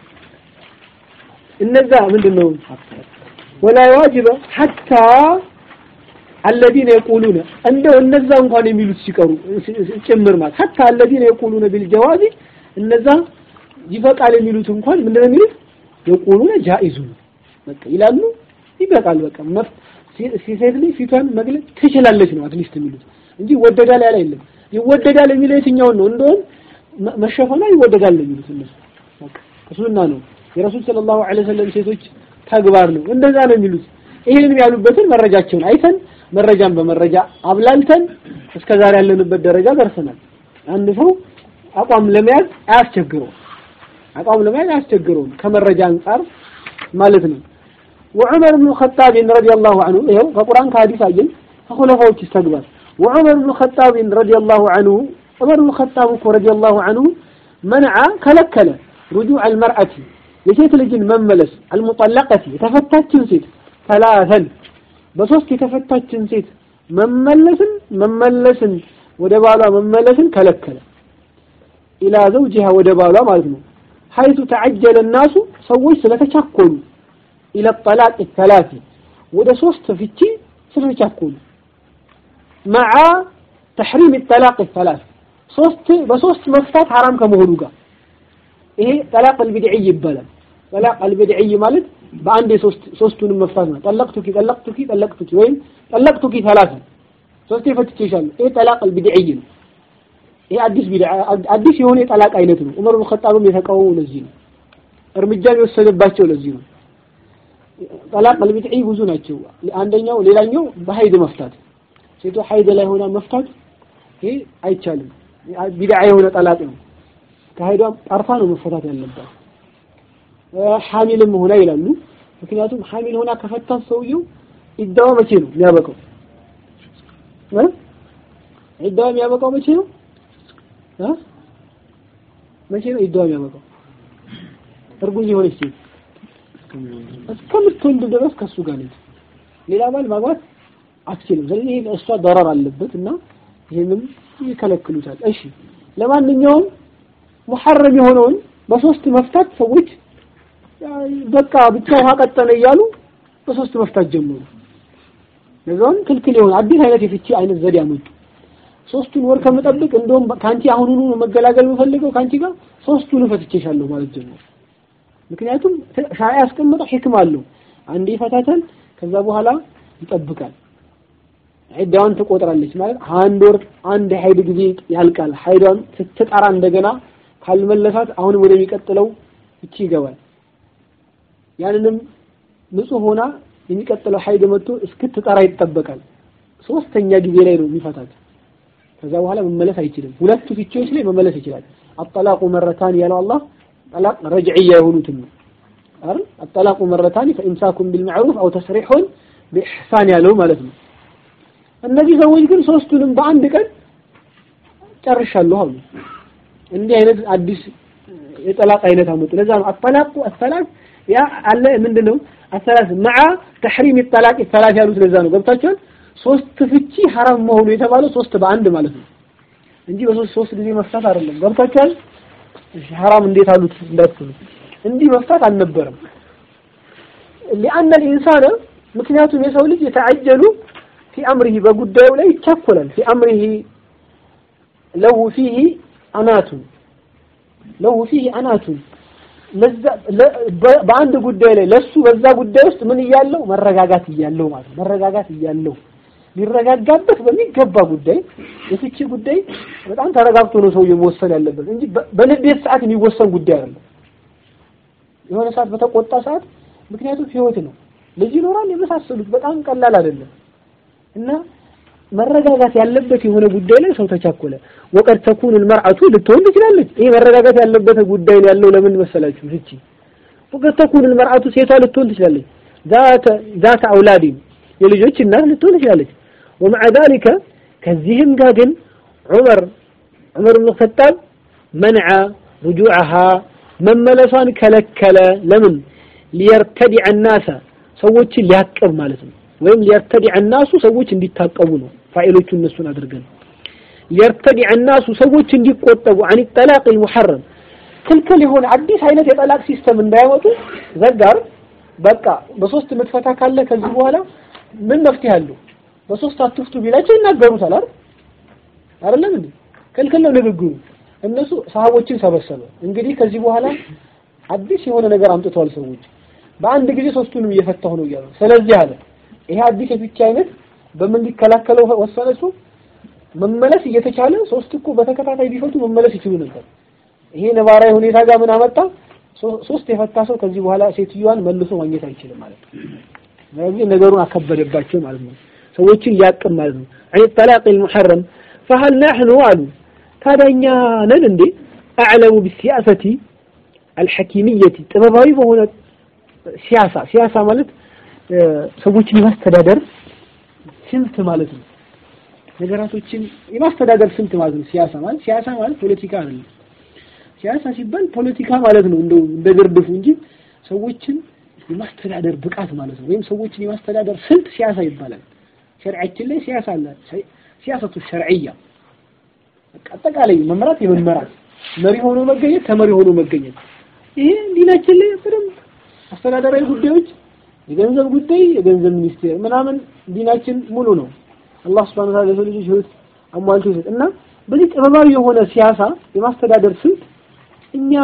እነዛ ምንድን ነው ወላ ዋጅበ حتى الذين يقولون እንደው እነዛ እንኳን የሚሉት ሲቀሩ ጭምር ማለት حتى الذين يقولون بالجواز እነዛ ይበቃል የሚሉት እንኳን ምንድነው የሚሉት የቁሉነ ጃኢዙ በቃ ይላሉ ይበቃል በቃ ሴት ልጅ ፊቷን መግለጽ ትችላለች ነው አትሊስት የሚሉት እንጂ ይወደዳል ያለ የለም ይወደዳል የሚለው የትኛውን ነው እንደውም መሸፈኗ ይወደዳል ነው የሚሉት እነሱ በቃ ሱና ነው የረሱል ሰለላሁ ዐለይሂ ወሰለም ሴቶች ተግባር ነው እንደዛ ነው የሚሉት ይህንን ያሉበትን መረጃቸውን አይተን መረጃን በመረጃ አብላልተን እስከ ዛሬ ያለንበት ደረጃ ደርሰናል አንድ ሰው አቋም ለመያዝ አያስቸግረው አቋም ለመያዝ አያስቸግረውም ከመረጃ አንጻር ማለት ነው وعمر بن الخطاب رضي الله عنه ይኸው ከቁርአን ከሐዲስ አየን ከኹለፋዎች ይስተግባል وعمر بن الخطاب رضي الله عنه عمر بن الخطاب رضي الله عنه منع كلكل رجوع المرأة የሴት ልጅን መመለስ المطلقة የተፈታችን ሴት ثلاثا በሶስት የተፈታችን ሴት መመለስን መመለስን ወደ ባሏ መመለስን ከለከለ ኢላ ዘውጂሃ ወደ ባሏ ማለት ነው ሐይቱ ተዐጀለ الناس ሰዎች ስለተቻኮሉ ኢለ ጠላቅ ሰላሲ ወደ ሶስት ፍቺ ስለተቻኮሉ መዓ ተሕሪም ጠላቅ ሰላስ ሶስት በሶስት መፍታት ሐራም ከመሆኑ ጋር ይሄ ጠላቅ አልቢድዒ ይባላል ጠላቅ አልቢድዒ ማለት በአንድ ሶስት ሶስቱንም መፍታት ነው ጠለቅቱኪ ጠለቅቱኪ ጠለቅቱኪ ወይም ጠለቅቱኪ ሰላሳ ሶስቴ ፈትቼሻለሁ ይሄ ጠላቅ አልቢድዒ ነው ይሄ አዲስ ቢድዓ አዲስ የሆነ የጠላቅ አይነት ነው ዑመር ብን ኸጣብም የተቃወመው ለዚህ ነው እርምጃም የወሰደባቸው ለዚህ ነው ጠላቅ አልቢድዒ ብዙ ናቸው አንደኛው ሌላኛው በሀይድ መፍታት ሴቷ ሀይድ ላይ ሆና መፍታት ይሄ አይቻልም ቢድዓ የሆነ ጠላቅ ነው ከሀይዷም ጠርፋ ነው መፈታት ያለባት ሐሚልም ሆና ይላሉ ምክንያቱም ሐሚል ሆና ከፈታት ሰውየው ኢዳዋ መቼ ነው የሚያበቃው ኢዳዋ የሚያበቃው መቼ ነው መቼ ነው ኢዳዋ የሚያበቃው እርጉዝ የሆነች ሴት እስከምትወልድ ድረስ ከሱ ጋር ነች ሌላ ባል ማግባት አትችልም ስለዚህ ይሄ እሷ ደረር አለበት እና ይሄንም ይከለክሉታል እሺ ለማንኛውም ሙሐረም የሆነውን በሶስት መፍታት ሰዎች በቃ ብቻ ውሃ ቀጠነ እያሉ በሶስት መፍታት ጀመሩ ለዛም ክልክል የሆነ አዲስ አይነት የፍቺ አይነት ዘዴ አመጡ ሶስቱን ወር ከምጠብቅ እንደውም ካንቺ አሁኑኑ መገላገል የምፈልገው ካንቺ ጋር ሶስቱን ፈትቼሻለሁ ማለት ጀመሩ ምክንያቱም ሻሪዓ ያስቀመጠው ሕክም አለው አንዴ ይፈታታል ከዛ በኋላ ይጠብቃል ዒዳዋን ትቆጥራለች ማለት አንድ ወር አንድ ሀይድ ጊዜ ያልቃል ሀይዷን ስትጠራ እንደገና ካልመለሳት አሁንም ወደሚቀጥለው እቺ ይገባል ያንንም ንጹህ ሆና የሚቀጥለው ሀይድ መጥቶ እስክትጠራ ይጠበቃል ሶስተኛ ጊዜ ላይ ነው የሚፈታት ከዛ በኋላ መመለስ አይችልም ሁለቱ ፍቺዎች ላይ መመለስ ይችላል አጠላቁ መረታን ያለው አላህ ጠላቅ ረጅዕያ የሆኑትን ነው አይደል አጠላቁ መረታን ፈኢምሳኩም ቢልማዕሩፍ አው ተስሪሑን በኢሕሳን ያለው ማለት ነው እነዚህ ሰዎች ግን ሶስቱንም በአንድ ቀን ጨርሻለሁ አሉ እንዲህ አይነት አዲስ የጠላቅ አይነት አመጡ ለዛ ነው አጠላቁ አሰላስ ያ አለ ምንድነው አሰላስ መዓ ተሕሪም ጠላቅ ሰላስ ያሉት ለዛ ነው ገብታችኋል ሶስት ፍቺ ሐራም መሆኑ የተባለው ሶስት በአንድ ማለት ነው እንጂ በሶስት ሶስት ጊዜ መፍታት አይደለም ገብታችኋል እሺ ሐራም እንዴት አሉት እንዳትሉ እንዲህ መፍታት አልነበረም لأن الإنسان ምክንያቱም የሰው ልጅ የተعجሉ في أمره በጉዳዩ ላይ ይቻኮላል في أمره له فيه أنات له فيه أنات በአንድ ጉዳይ ላይ ለሱ በዛ ጉዳይ ውስጥ ምን እያለው መረጋጋት እያለው ማለት ነው መረጋጋት እያለው ሊረጋጋበት በሚገባ ጉዳይ የፍቺ ጉዳይ በጣም ተረጋግቶ ነው ሰውዬው መወሰን ያለበት እንጂ በንዴት ሰዓት የሚወሰን ጉዳይ አይደለም። የሆነ ሰዓት በተቆጣ ሰዓት ምክንያቱም ህይወት ነው። ልጅ ይኖራል፣ የመሳሰሉት በጣም ቀላል አይደለም እና መረጋጋት ያለበት የሆነ ጉዳይ ላይ ሰው ተቻኮለ። ወቀድ ተኩን المرأة ልትሆን ትችላለች። ይሄ መረጋጋት ያለበት ጉዳይ ላይ ያለው ለምን መሰላችሁ? ፍቺ ወቀድ ተኩን المرأة ሴቷ ልትሆን ትችላለች። ذات ذات أولاد የልጆች እናት ልትሆን ትችላለች። ومع ذلك ከዚህም ጋር ግን ዑመር ዑመር ብን ኸጣብ መንዐ رجوعها መመለሷን ከለከለ። ለምን ሊየርተዲዐ الناس ሰዎችን ሊያቅብ ማለት ነው። ወይም ሊየርተዲዐ الناس ሰዎች እንዲታቀቡ ነው። ፋኢሎቹ እነሱን አድርገን ሊየርተዲዐ الناس ሰዎች እንዲቆጠቡ عن الطلاق المحرم ክልክል የሆነ አዲስ አይነት የጠላቅ ሲስተም እንዳያመጡ ዘጋር በቃ በሶስት ምትፈታ ካለ ከዚህ በኋላ ምን መፍትሄ አለው? በሶስት አትፍቱ ቢላቸው ይናገሩታል አይደል? አይደለም እንዴ? ክልክል ነው ንግግሩ። እነሱ ሰሃቦችን ሰበሰበ። እንግዲህ ከዚህ በኋላ አዲስ የሆነ ነገር አምጥተዋል ሰዎች በአንድ ጊዜ ሶስቱንም እየፈታሁ ነው እያሉ ስለዚህ አለ ይሄ አዲስ የፍቺ አይነት በምን ሊከላከለው ወሰነ እሱ መመለስ እየተቻለ ሶስት እኮ በተከታታይ ቢፈቱ መመለስ ይችሉ ነበር ይሄ ነባራዊ ሁኔታ ጋር ምን አመጣ ሶስት የፈታ ሰው ከዚህ በኋላ ሴትዮዋን መልሶ ማግኘት አይችልም ማለት ነው ስለዚህ ነገሩን አከበደባቸው ማለት ነው ሰዎችን ሊያቅም ማለት ነው አይ ጠላቅ المحرم فهل نحن አሉ ታዲያኛ ነን እንዴ አዕለሙ ቢሲያሰቲ አልሐኪምየቲ ጥበባዊ በሆነ ሲያሳ ሲያሳ ማለት ሰዎችን የማስተዳደር ስልት ማለት ነው። ነገራቶችን የማስተዳደር ስልት ማለት ነው። ሲያሳ ማለት ሲያሳ ማለት ፖለቲካ አይደለም። ሲያሳ ሲባል ፖለቲካ ማለት ነው እንደው እንደ ግርድፉ እንጂ ሰዎችን የማስተዳደር ብቃት ማለት ነው። ወይም ሰዎችን የማስተዳደር ስልት ሲያሳ ይባላል። ሸሪዓችን ላይ ሲያሳ አለ። ሲያሰቱ ሸርዕያ አጠቃላይ መመራት የመመራት መሪ ሆኖ መገኘት ተመሪ ሆኖ መገኘት ይሄ ዲናችን ላይ በደንብ አስተዳደራዊ ጉዳዮች የገንዘብ ጉዳይ የገንዘብ ሚኒስቴር ምናምን ዲናችን ሙሉ ነው። አላህ Subhanahu Wa Ta'ala ለሰው ልጆች ህይወት አሟልቶ ይሰጥ እና በዚህ ጥበባዊ የሆነ ሲያሳ የማስተዳደር ስልት እኛ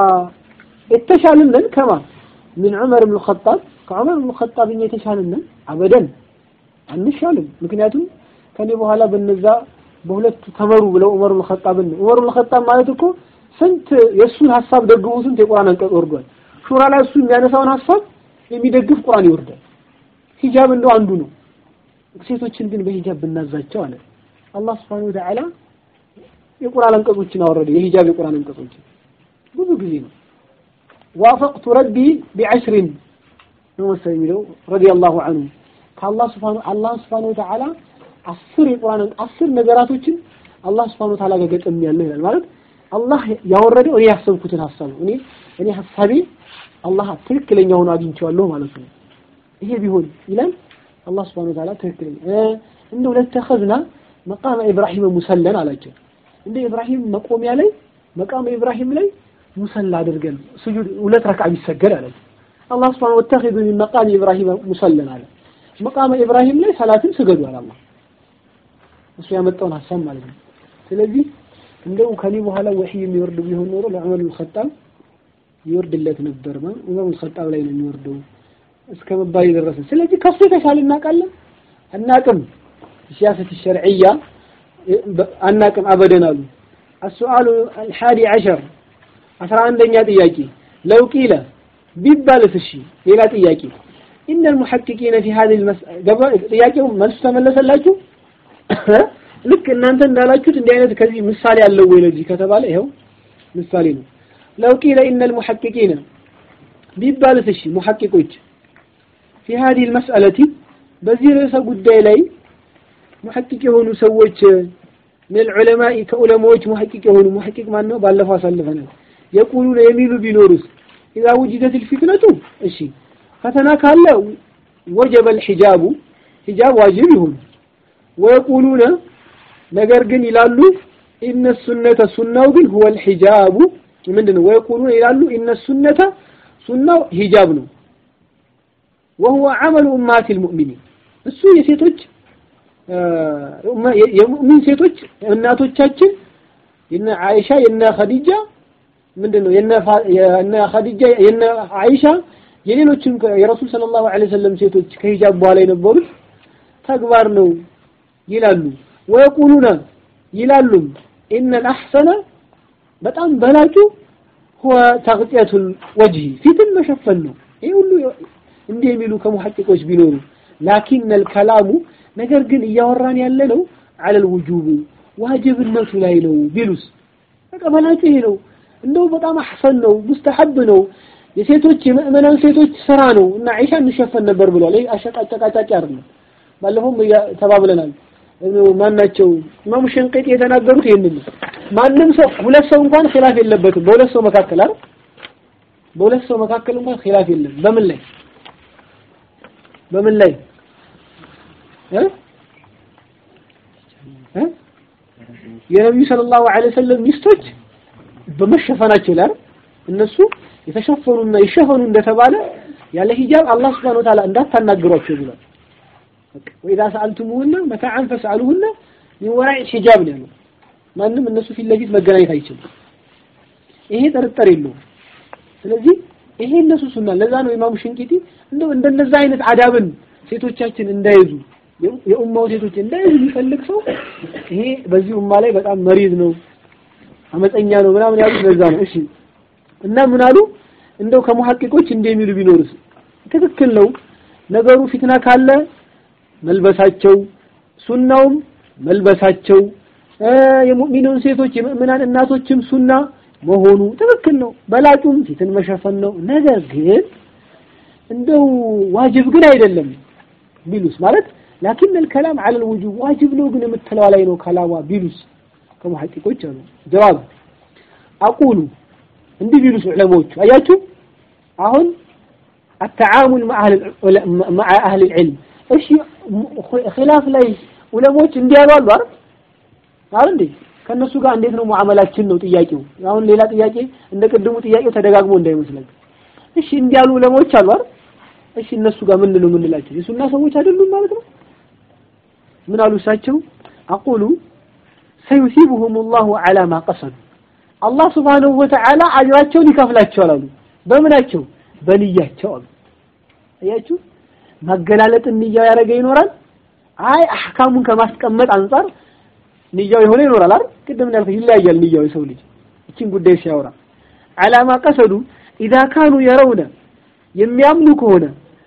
የተሻልን ነን ከማ ምን ዑመር ብን ኸጣብ ከዑመር ብን ኸጣብ እኛ የተሻልን ነን አበደን አንሻልም። ምክንያቱም ከኔ በኋላ በነዛ በሁለቱ ተመሩ ብለው ዑመር ብን ኸጣብን ዑመር ብን ኸጣብ ማለት እኮ ስንት የእሱን ሀሳብ ደግፎ ስንት የቁርአን አንቀጽ ወርዷል። ሹራ ላይ እሱ የሚያነሳውን ሀሳብ የሚደግፍ ቁርአን ይወርዳል። ሂጃብ እንደው አንዱ ነው። ሴቶችን ግን በሂጃብ ብናዛቸው አለ አላህ Subhanahu Wa Ta'ala የቁርአን አንቀጾችን አወረደ። የሂጃብ የቁርአን አንቀጾችን ብዙ ጊዜ ነው። ዋፈቅቱ ረቢ ቢዐሽሪን ነው መሰለኝ የሚለው ረዲየላሁ ዐንሁ ከአላህ Subhanahu አላህ Subhanahu Wa Ta'ala አስር የቁርአን አስር ነገራቶችን አላህ Subhanahu Wa Ta'ala ጋር ገጠም ያለው ይላል ማለት አላህ ያወረደው እኔ ያሰብኩትን ሀሳብ ነው። እኔ እኔ ሀሳቤ አላህ ትክክለኛ ሆኖ አግኝቼዋለሁ ማለት ነው። ይሄ ቢሆን ይላል አላህ Subhanahu Wa Ta'ala ትክክለኛ እንደው ለተኸዝና መቃመ ኢብራሂም ሙሰለን አላቸው። እንደ ኢብራሂም መቆሚያ ላይ መቃመ ኢብራሂም ላይ ሙሰላ አድርገን ስጁድ ሁለት ረክዓ ቢሰገድ አላቸው። አላህ Subhanahu ወተኺዙ ሚን መቃሚ ኢብራሂም ሙሰለን አለ። መቃመ ኢብራሂም ላይ ሰላትን ስገዱ አለ አላህ። እሱ ያመጣውን ሀሳብ ማለት ነው። ስለዚህ እንደው ከኔ በኋላ ወህይ የሚወርድ ቢሆን ኖሮ ለዑመር ብን ኸጣብ ይወርድለት ነበር። ማ ዑመር ብን ኸጣብ ላይ ነው የሚወርደው እስከ መባል የደረሰ። ስለዚህ ከሱ የተሻለ እናውቃለን አናቅም። ሲያሰት ሸርዕያ አናቅም አበደን አሉ። السؤال الحادي عشر አስራ አንደኛ ጥያቄ ለው ቂለ ቢባልስ እሺ ሌላ ጥያቄ إن المحققين في هذه المسألة ጥያቄው መልሱ ተመለሰላችሁ ልክ እናንተ እንዳላችሁት እንዲህ አይነት ከዚህ ምሳሌ አለው ወይ ለዚህ ከተባለ ይኸው ምሳሌ ነው ለው ቂለ إن المحققين ቢባልስ እሺ ሙሐቂቆች في هذه المسألة በዚህ ርዕሰ ጉዳይ ላይ ሙሐቂቅ የሆኑ ሰዎች من العلماء ከዑለማዎች ሙሐቂቅ የሆኑ ሙሐቂቅ ማን ነው ባለፈው አሳልፈናል የቁሉነ የሚሉ ቢኖሩስ إذا وجدت الفتنة እሺ ፈተና ካለ وجب الحجاب ሂጃብ ዋጅብ ይሁን ወየቁሉነ ነገር ግን ይላሉ ኢነ ሱነተ ሱናው ግን ሁወ الحجاب ምንድን ነው ወየቁሉነ ይላሉ ኢነ ሱነተ ሱናው ሂጃብ ነው وهو عمل أمهات المؤمنين እሱ የሴቶች የሙእሚን ሴቶች እናቶቻችን የነ አይሻ የነ ኸዲጃ ምንድነው የነ የነ ኸዲጃ የነ አይሻ የሌሎችም የረሱል ሰለላሁ ዐለይሂ ወሰለም ሴቶች ከሂጃብ በኋላ የነበሩት ተግባር ነው ይላሉ ወየቁሉነ ይላሉም ኢነል አሕሰነ በጣም በላጩ ሁወ ተግጢየቱል ወጅሂ ፊትን መሸፈን ነው ይሄ ሁሉ እንዲህ የሚሉ ከሙሐቂቆች ቢኖሩ ላኪን አልከላሙ ነገር ግን እያወራን ያለ ነው አለል ውጁብ ዋጅብነቱ ላይ ነው ቢሉስ በቃ በላጩ ይሄ ነው እንደው በጣም አሕሰን ነው ሙስተሐብ ነው የሴቶች የምእመናን ሴቶች ስራ ነው እና አይሻ እንሸፈን ነበር ብሏል ይሄ አሸቃጨቃጫቂ አይደለም ባለፈውም ተባብለናል ማናቸው ኢማሙ ሸንቀጤ የተናገሩት ይሄንን ነው ማንም ሰው ሁለት ሰው እንኳን ኺላፍ የለበትም በሁለት ሰው መካከል አይደል በሁለት ሰው መካከል እንኳን ኺላፍ የለም በምን ላይ በምን ላይ እ እ የነብዩ ሰለላሁ ዐለይሂ ወሰለም ሚስቶች በመሸፈናቸው ላይ እነሱ የተሸፈኑና ይሸፈኑ እንደተባለ ያለ ሂጃብ አላህ Subhanahu Wa Ta'ala እንዳታናግሯቸው ብሏል ወኢዛ ሰአልቱሙሁነ መታዓን ፈስአሉሁነ ሚን ወራኢ ሂጃብ ነው ያለው ማንም እነሱ ፊት ለፊት መገናኘት አይችልም ይሄ ጥርጥር የለውም ስለዚህ ይሄ እነሱ ሱና ለዛ ነው ኢማሙ ሽንቂቲ እንደው እንደነዛ አይነት አዳብን ሴቶቻችን እንዳይዙ የኡማው ሴቶች እንዳይዙ የሚፈልግ ሰው ይሄ በዚህ ኡማ ላይ በጣም መሪዝ ነው አመፀኛ ነው ምናምን ያሉት ለዛ ነው እሺ እና ምን አሉ እንደው ከሙሐቂቆች እንደሚሉ ቢኖርስ ትክክል ነው ነገሩ ፊትና ካለ መልበሳቸው ሱናውም መልበሳቸው የሙእሚኑን ሴቶች የሙእሚናን እናቶችም ሱና መሆኑ ትክክል ነው በላጩም ፊትን መሸፈን ነው ነገር ግን እንደው ዋጅብ ግን አይደለም ቢሉስ ማለት ላኪን الكلام على الوجوب ዋጅብ ነው ግን የምትለው ላይ ነው ከላማ ቢሉስ ከሙሐቂቆች አሉ ጀዋብ አቁሉ እንዲህ ቢሉስ ዑለሞቹ አያችሁ አሁን التعامل مع اهل مع اهل العلم እሺ ኺላፍ ላይ ዑለሞች እንዲህ ያሉ አሉ አይደል አይደል እንዴ ከነሱ ጋር እንዴት ነው ሙዓመላችን ነው ጥያቄው አሁን ሌላ ጥያቄ እንደ ቅድሙ ጥያቄው ተደጋግሞ እንዳይመስለን እሺ እንዲህ ያሉ ዑለሞች አሉ አይደል እሺ እነሱ ጋር ምን ነው የምንላቸው የሱና ሰዎች አይደሉም ማለት ነው ምን አሉ እሳቸው አቁሉ ሰዩሲቡሁም ላሁ ዐላ ማ ቀሰዱ አላህ ስብሓንሁ ወተዓላ አጅራቸውን ይከፍላቸዋል አሉ በምናቸው በንያቸው አሉ አያችሁ ማገላለጥ ንያው ያደረገ ይኖራል አይ አህካሙን ከማስቀመጥ አንጻር ንያው የሆነ ይኖራል አይደል ቅድም እንዳልኩት ይለያያል ንያው የሰው ልጅ እቺን ጉዳይ ሲያወራ ዐላማ ቀሰዱ ኢዛ ካኑ የረውነ የሚያምኑ ከሆነ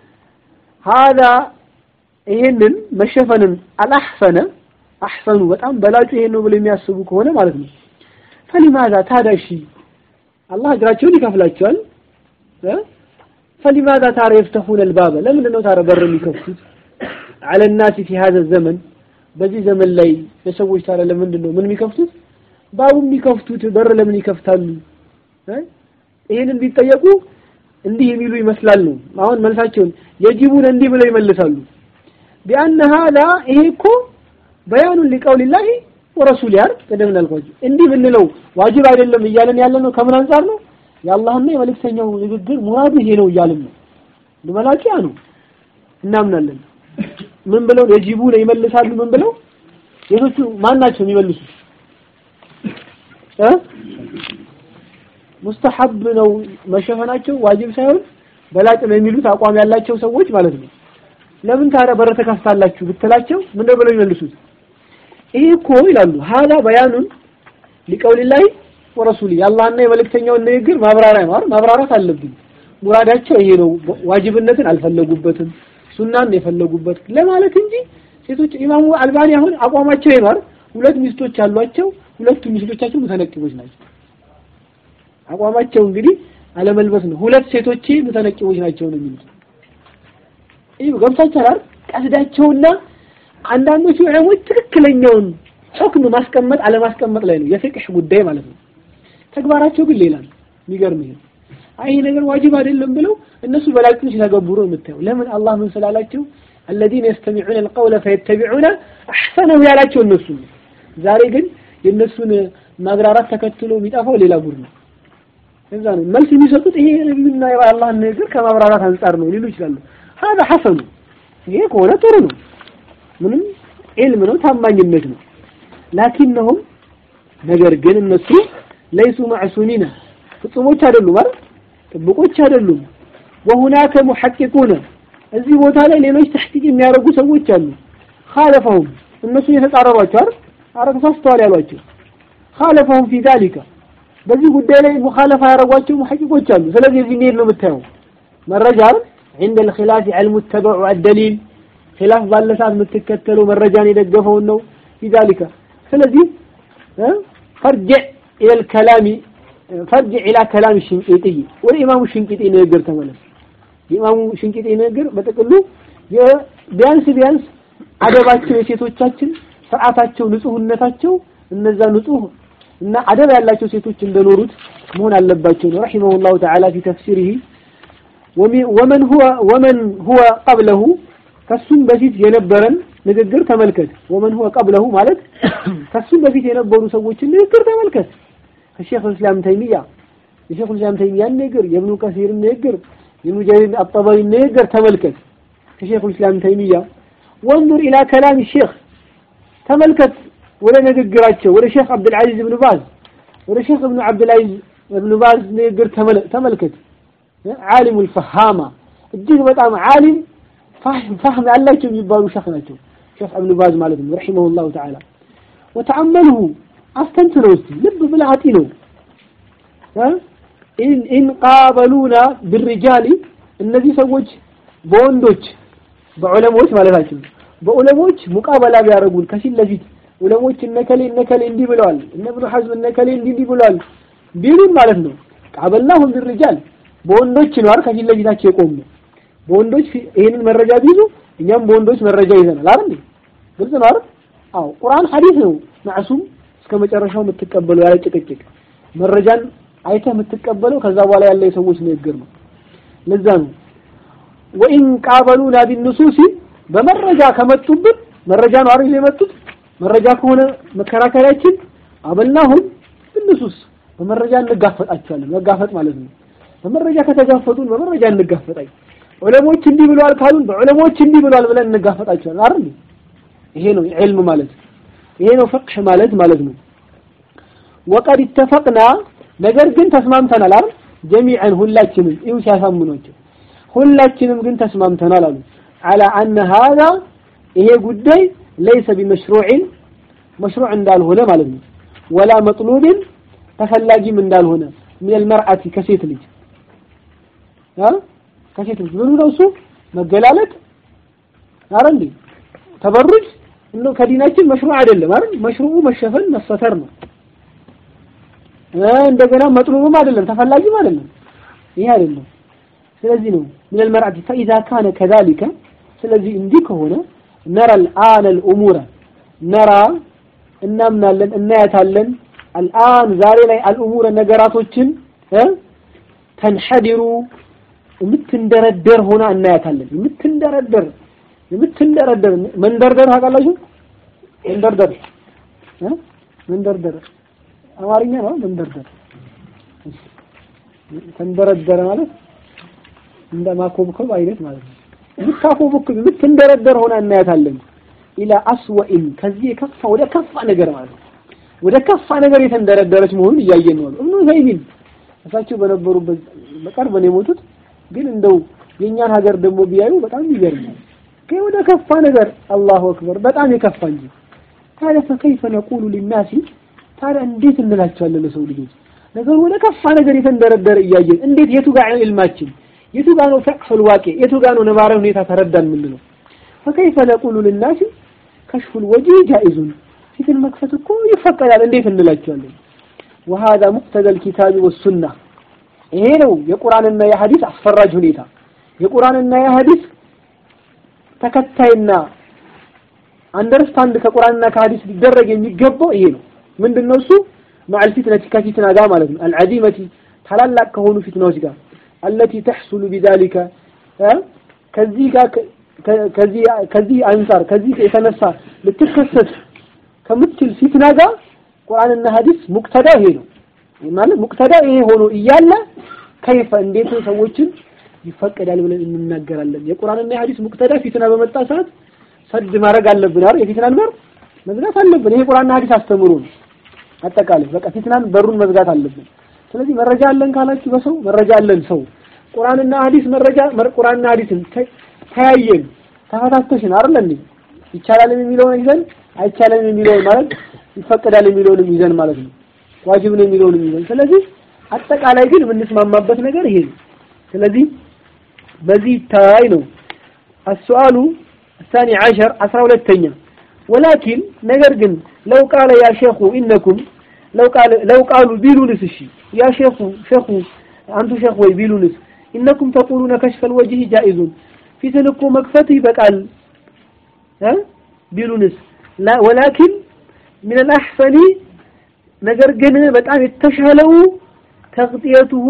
ሀዛ ይሄንን መሸፈንን አልአሕሰነ አሕሰኑ በጣም በላጩ ይሄን ነው ብለው የሚያስቡ ከሆነ ማለት ነው ፈሊማዛ ታዲያ እሺ አላህ እግራቸውን ይከፍላቸዋል ፈሊማዛ ታዲያ የፍተሁነ ልባበ ለምንድን ነው ታዲያ በር የሚከፍቱት አለ ናሲ ፊ ሀዘ ዘመን በዚህ ዘመን ላይ ለሰዎች ታዲያ ለምንድን ነው ምን የሚከፍቱት ባቡ የሚከፍቱት በር ለምን ይከፍታሉ ይሄንን ቢጠየቁ እንዲህ የሚሉ ይመስላል ነው አሁን መልሳቸውን የጂቡን እንዲህ ብለው ይመልሳሉ ቢአነ ሀዛ ይሄ እኮ በያኑን ሊቀውሊላሂ ወረሱል ያር ቀደም እንዳልኳችሁ እንዲህ ብንለው ዋጅብ አይደለም እያለን ያለ ነው ከምን አንጻር ነው የአላህና የመልእክተኛው ንግግር ሙራዱ ይሄ ነው እያልን ነው ለመላቂያ ነው እናምናለን ምን ብለው የጂቡ ነው ይመልሳሉ ምን ብለው ሴቶቹ ማን ናቸው የሚመልሱት እ ሙስተሐብ ነው መሸፈናቸው ዋጅብ ሳይሆን በላጭ ነው የሚሉት አቋም ያላቸው ሰዎች ማለት ነው ለምን ታዲያ በር ተከፍታላችሁ ብትላቸው ምን ብለው ይመልሱት ይሄ እኮ ይላሉ ሀላ በያኑን ሊቀውሊላሂ ወረሱሊ የአላህና የመልእክተኛውን ንግግር ማብራሪያ ነው ማብራራት አለብኝ ሙራዳቸው ይሄ ነው ዋጅብነትን አልፈለጉበትም ሱናን የፈለጉበት ለማለት እንጂ ሴቶች ኢማሙ አልባኒ አሁን አቋማቸው ይኖር ሁለት ሚስቶች አሏቸው ሁለቱ ሚስቶቻቸው ሙተነቂቦች ናቸው አቋማቸው እንግዲህ አለመልበስ ነው ሁለት ሴቶቼ ሙተነቂቦች ናቸው ነው የሚሉት ይህ ገብታችኋል ቀስዳቸውና አንዳንዶቹ ዑለሞች ትክክለኛውን ሁክም ማስቀመጥ አለማስቀመጥ ላይ ነው የፍቅህ ጉዳይ ማለት ነው ተግባራቸው ግን ሌላ ነው የሚገርም ይሄ አይ ይሄ ነገር ዋጅብ አይደለም ብለው እነሱ በላጩን ሲተገብሩ የምታየው ለምን አላህ ምን ስላላቸው الذين يستمعون القول فيتبعون احسنه ያላቸው እነሱ ነው ዛሬ ግን የእነሱን ማግራራት ተከትሎ የሚጠፋው ሌላ ጉድ ነው እዛ ነው መልስ የሚሰጡት ይሄ ነብዩና የአላህን ንግግር ከማብራራት አንጻር ነው ሊሉ ይችላሉ هذا حسن ይሄ ከሆነ ጥሩ ነው ምንም ዒልም ነው ታማኝነት ነው ላኪንነሁም ነገር ግን እነሱ ለይሱ ማዕሱሚና ፍጹሞች አይደሉም አይደል ጥብቆች አይደሉም ወሁናከ ሙሐቂቁነ እዚህ ቦታ ላይ ሌሎች ተሕቂቅ የሚያደርጉ ሰዎች አሉ ካለፈሁም እነሱ የተጻረሯቸው አይደል አረ ተሳስተዋል ያሏቸው ካለፈሁም ፊ ዛሊካ በዚህ ጉዳይ ላይ ሙኻለፋ ያደረጓቸው ሙሐቂቆች አሉ ስለዚህ እዚህ እንሄድ ነው የምታየው መረጃ አይደል عند الخلاف علم التبع الدليل خلاف ባለ ሰዓት የምትከተለው መረጃን የደገፈውን ነው في ذلك ስለዚህ فرجع إلى الكلام فرجع إلى كلام الشنقيطي والإمام الشنقيطي ንግግር ተመለስ የኢማሙ ሽንቂጤ ንግግር በጥቅሉ ቢያንስ ቢያንስ አደባቸው የሴቶቻችን ስርዓታቸው ንጹህነታቸው እነዛ ንጹህ እና አደብ ያላቸው ሴቶች እንደኖሩት መሆን አለባቸው ነው ረሂመሁላሁ ተዓላ ፊ ተፍሲሪሂ ወመን ሁወ ወመን ሁወ ቀብለሁ ከሱም በፊት የነበረን ንግግር ተመልከት ወመን ሁወ ቀብለሁ ማለት ከሱም በፊት የነበሩ ሰዎችን ንግግር ተመልከት ከሼክ እስላም ተይሚያ የሼክ እስላም ተይሚያን ንግግር የብኑ ከሲርን ንግግር የብኑ ጀሪር አጠበሪ ንግግር ተመልከት ከሼክ እስላም ተይሚያ ወንዙር ኢላ ከላም ሼክ ተመልከት ወደ ንግግራቸው ወደ ሼክ አብዱልዓዚዝ ብን ባዝ ወደ ሼክ እብኑ አብዱልዓዚዝ እብኑ ባዝ ንግግር ተመልከት ዓሊሙ ልፈሃማ እጅግ በጣም ዓሊም ፋህም ያላቸው የሚባሉ ሼክ ናቸው ሼክ እብኑ ባዝ ማለት ነው ረሒመሁ ላሁ ተዓላ ወተአመልሁ አስተንትነው እስቲ ልብ ብለህ አጢነው ኢን ቃበሉና ብርጃሊ እነዚህ ሰዎች በወንዶች በዑለሞች ማለታችን በዑለሞች ሙቃበላ ቢያደርጉን ከፊት ለፊት ዑለሞች እነከሌ እነከሌ እንዲህ ብለዋል እነ ኢብኑ ሐዝም እነከሌ እንዲህ እንዲህ ብለዋል ቢሉን ማለት ነው ቃበልናሁም ቢርጃል በወንዶች ነው አይደል ከፊት ለፊታቸው የቆሙ በወንዶች ይሄንን መረጃ ቢይዙ እኛም በወንዶች መረጃ ይዘናል አይደል ግልጽ ነው አይደል አዎ ቁርአን ሐዲስ ነው ማዕሱም እስከ መጨረሻው የምትቀበለው ያለ ጭቅጭቅ መረጃን አይተህ የምትቀበለው ከዛ በኋላ ያለ የሰዎች ንግግር ነው ለዛ ነው ወኢን ቃበሉና ቢንሱሲ በመረጃ ከመጡብን መረጃ ነው አይደል የመጡት መረጃ ከሆነ መከራከሪያችን አበልናሁም ብንሱስ በመረጃ እንጋፈጣቸዋለን መጋፈጥ ማለት ነው በመረጃ ከተጋፈጡን በመረጃ እንጋፈጣይ ዑለሞች እንዲህ ብለዋል ካሉን በዑለሞች እንዲህ ብለዋል ብለን እንጋፈጣቸዋለን አይደል ይሄ ነው ዒልም ማለት ይሄ ነው ፍቅህ ማለት ማለት ነው ወቀድ ኢተፈቅና ነገር ግን ተስማምተናል አይደል ጀሚዐን ሁላችንም ይሁ ሲያሳምኗቸው ሁላችንም ግን ተስማምተናል አሉ አላ አነ ሀዛ ይሄ ጉዳይ ለይሰ ቢመሽሩዕን መሽሩዕ እንዳልሆነ ማለት ነው ወላ መጥሉብን ተፈላጊም እንዳልሆነ ሚነል መርአቲ ከሴት ልጅ ከሴት ልጅ ምኑ ነው እሱ መገላለጥ አረ እንዴ ተበሩጅ እንደው ከዲናችን መሽሩዕ አይደለም አይደል መሽሩዑ መሸፈን መሰተር ነው እንደገና መጥሉብም አይደለም ተፈላጊም አይደለም ይሄ አይደለም ስለዚህ ነው ሚነል መርአቲ ፈኢዛ ካነ ከዛሊከ ስለዚህ እንዲህ ከሆነ ነራ አልአን አልኡሙረ ነራ እናምናለን እናያታለን አልአን ዛሬ ላይ አልኡሙረ ነገራቶችን ተንሐዲሩ የምትንደረደር ሆና እናያታለን የምትንደረደር የምትንደረደር መንደርደር ታውቃላችሁ መንደርደር መንደርደር አማርኛ ነው መንደርደር ተንደረደረ ማለት እንደ ማኮብኮብ አይነት ማለት ነው የምታኮብኮብ የምትንደረደር ሆና እናያታለን ኢላ አስወኢን ከዚህ የከፋ ወደ ከፋ ነገር ማለት ነው ወደ ከፋ ነገር የተንደረደረች መሆኑን እያየን ነው እብኑ ዘይሚን እሳቸው በነበሩበት በቅርብ ነው የሞቱት ግን እንደው የእኛን ሀገር ደግሞ ቢያዩ በጣም ይገርማል ግን ወደ ከፋ ነገር አላሁ አክበር በጣም የከፋ እንጂ ታዲያ ፈከይፈ ነቁሉ ሊናሲ ታዲያ እንዴት እንላቸዋለን ለሰው ልጆች ነገሩ ወደ ከፋ ነገር የተንደረደረ እያየን እንዴት የቱ ጋር ነው ኢልማችን የቱ ጋር ነው ፈቅሁል ዋቂ የቱ ጋር ነው ነባራዊ ሁኔታ ተረዳን የምንለው ፈከይፈ ነቁሉ ሊናሲ ከሽፉል ወጂ ጃኢዙን ፊትን መክፈት እኮ ይፈቀዳል እንዴት እንላቸዋለን وهذا مقتضى الكتاب والسنة ይሄ ነው የቁርአንና የሐዲስ አስፈራጅ ሁኔታ የቁርአንና የሐዲስ ተከታይና አንደርስታንድ ከቁርአንና ከሐዲስ ሊደረግ የሚገባው ይሄ ነው ምንድነው እሱ ማዕል ፊትነቲ ከፊትና ጋር ማለት ነው አልዓዚመቲ ታላላቅ ከሆኑ ፊትናዎች ጋር አለቲ ተሕሱሉ ቢዛሊከ ከዚህ ጋር ከዚህ ከዚህ አንጻር ከዚህ የተነሳ ልትከሰት ከምትችል ፊትና ጋር ቁርአንና ሐዲስ ሙቅተዳ ይሄ ነው ማለት ሙቅተዳ ይሄ ሆኖ እያለ ከይፈ እንዴት ሰዎችን ይፈቀዳል ብለን እንናገራለን የቁርአንና የሐዲስ ሙቅተዳ ፊትና በመጣ ሰዓት ሰድ ማድረግ አለብን አይደል የፊትናን በር መዝጋት አለብን ይሄ ቁርአንና ሐዲስ አስተምሩ አጠቃላይ በቃ ፊትናን በሩን መዝጋት አለብን ስለዚህ መረጃ አለን ካላችሁ በሰው መረጃ አለን ሰው ቁርአንና ሐዲስ መረጃ ቁርአንና ሐዲስን ተያየን ተፈታተሽን አይደል እንዴ ይቻላል የሚለውን ይዘን አይቻልም የሚለውን ማለት ይፈቀዳል የሚለውንም ይዘን ማለት ነው ዋጅብ ነው የሚለውንም ይዘን ስለዚህ አጠቃላይ ግን የምንስማማበት ነገር ይሄ ነው ስለዚህ በዚህ ይታይ ነው السؤال الثاني عشر عشرة ሁለተኛ ولكن ነገር ግን لو قال يا شيخ إنكم لو قال لو قالوا ቢሉንስ እሺ يا شيخ شيخ አንቱ ሼክ ወይ ቢሉንስ إنكم تقولون كشف الوجه جائز ፊትን እኮ መክፈት ይበቃል እ ቢሉንስ ولكن من الأحسن ነገር ግን በጣም የተሻለው ተቅጥየቱሁ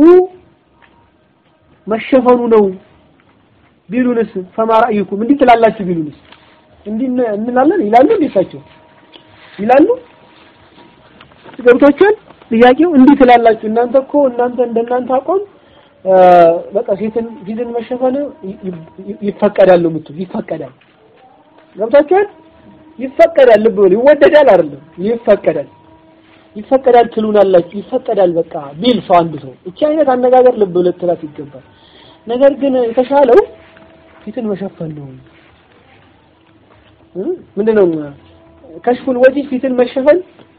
መሸፈኑ ነው ቢሉንስ ፈማ ረአዩኩም እንዲህ ትላላችሁ ቢሉንስ እንዲህ እንላለን ይላሉ እንዴታቸው ይላሉ ገብቷችኋል ጥያቄው እንዲህ ትላላችሁ እናንተ እኮ እናንተ እንደናንተ አቋም በቃ ፊትን ፊትን መሸፈን ይፈቀዳል ነው የምትሉ ይፈቀዳል ገብቷችኋል ይፈቀዳል ልብ በሉ ይወደዳል አይደለም ይፈቀዳል ይፈቀዳል ትሉናላችሁ ይፈቀዳል በቃ ቢል ሰው አንድ ሰው እቺ አይነት አነጋገር ልብ ብለት ትላት ይገባል ነገር ግን የተሻለው ፊትን መሸፈን ነው ምንድነው ከሽፉል ወጂ ፊትን መሸፈን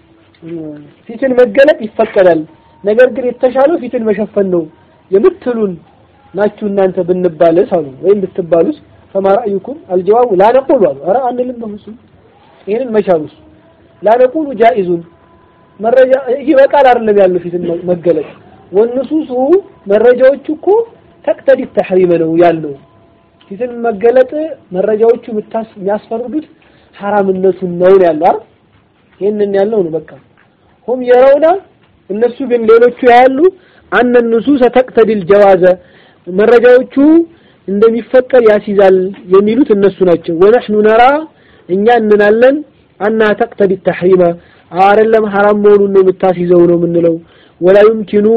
ፊትን መገለጥ ይፈቀዳል ነገር ግን የተሻለው ፊትን መሸፈን ነው የምትሉን ናችሁ እናንተ ብንባልስ አሉ ወይም ብትባሉስ ፈማ ረአዩኩም አልጀዋቡ ላ ነቁሉ አሉ ኧረ አንልም በፍጹም ይሄንን መቻሉስ ላ ነቁሉ ጃኢዙን መረጃ ይበቃል አይደለም ያለው ፊትን መገለጥ ወንሱሱ መረጃዎቹ እኮ ተቅተዲ ተሕሪመ ነው ያለው ፊትን መገለጥ መረጃዎቹ የሚያስፈርዱት ሐራምነቱን ነው ያለው አይደል ይሄንን ያለው ነው በቃ ሁም የረውና እነሱ ግን ሌሎቹ ያሉ አነ ንሱሰ ተቅተዲል ጀዋዘ መረጃዎቹ እንደሚፈቀድ ያስይዛል የሚሉት እነሱ ናቸው ወነሕኑ ነራ እኛ እንናለን አና ተቅተዲ ተሕሪመ አይደለም ሐራም መሆኑን ነው የምታስይዘው ነው የምንለው ወላ ዩምኪኑ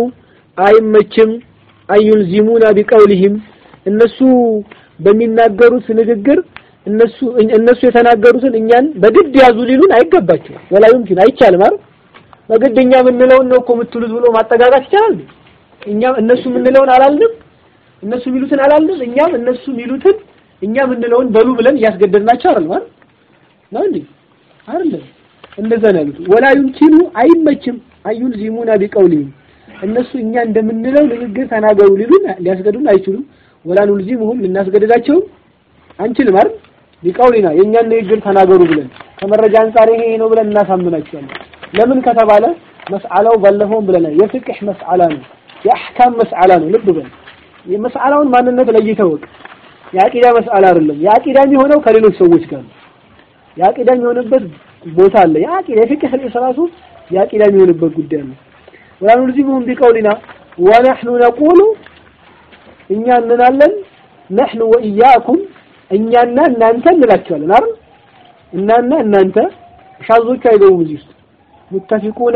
አይመችም አዩልዚሙና ቢቀውሊሂም እነሱ በሚናገሩት ንግግር እነሱ እነሱ የተናገሩትን እኛን በግድ ያዙ ሊሉን አይገባቸው ወላ ዩምኪን አይቻልም አይደል በግድ እኛ የምንለውን ነው እኮ የምትሉት ብሎ ማጠጋጋት ይቻላል እኛም እነሱ የምንለውን አላልንም እነሱ የሚሉትን አላልንም እኛም እነሱ የሚሉትን እኛ የምንለውን በሉ ብለን እያስገደድናቸው አይደል ማለት ነው እንዴ አይደለም እንደዛ ነው ያሉት ወላ ዩምኪኑ አይመችም አዩልዚሙና ቢቀውሊሂም እነሱ እኛ እንደምንለው ንግግር ተናገሩ ሊሉን ሊያስገድዱን አይችሉም ወላ ኑልዚሙሁም ልናስገድዳቸውም አንችልም አይደል ቢቀውሊና የእኛን ንግግር ተናገሩ ብለን ከመረጃ አንጻር ይሄ ነው ብለን እናሳምናቸዋለን ለምን ከተባለ መስአላው ባለፈውም ብለናል የፍቅህ መስአላ ነው የአህካም መስአላ ነው ልብ በል የመስአላውን ማንነት ለይተህ ወቅ የአቂዳ መስአላ አይደለም የአቂዳ የሚሆነው ከሌሎች ሰዎች ጋር ነው የአቂዳ የሚሆንበት ቦታ አለ የአቂዳ የፍቅህ ራሱ የአቂዳ የሚሆንበት ጉዳይ ነው ወላ ኑልዚሙሁም ቢቀውሊና ወነሕኑ ነቁሉ እኛ እንናለን ነሕኑ ወኢያኩም እኛና እናንተ እንላቸዋለን አይደል እናና እናንተ ሻዞቹ አይገቡም እዚህ ውስጥ ሙተፊቁና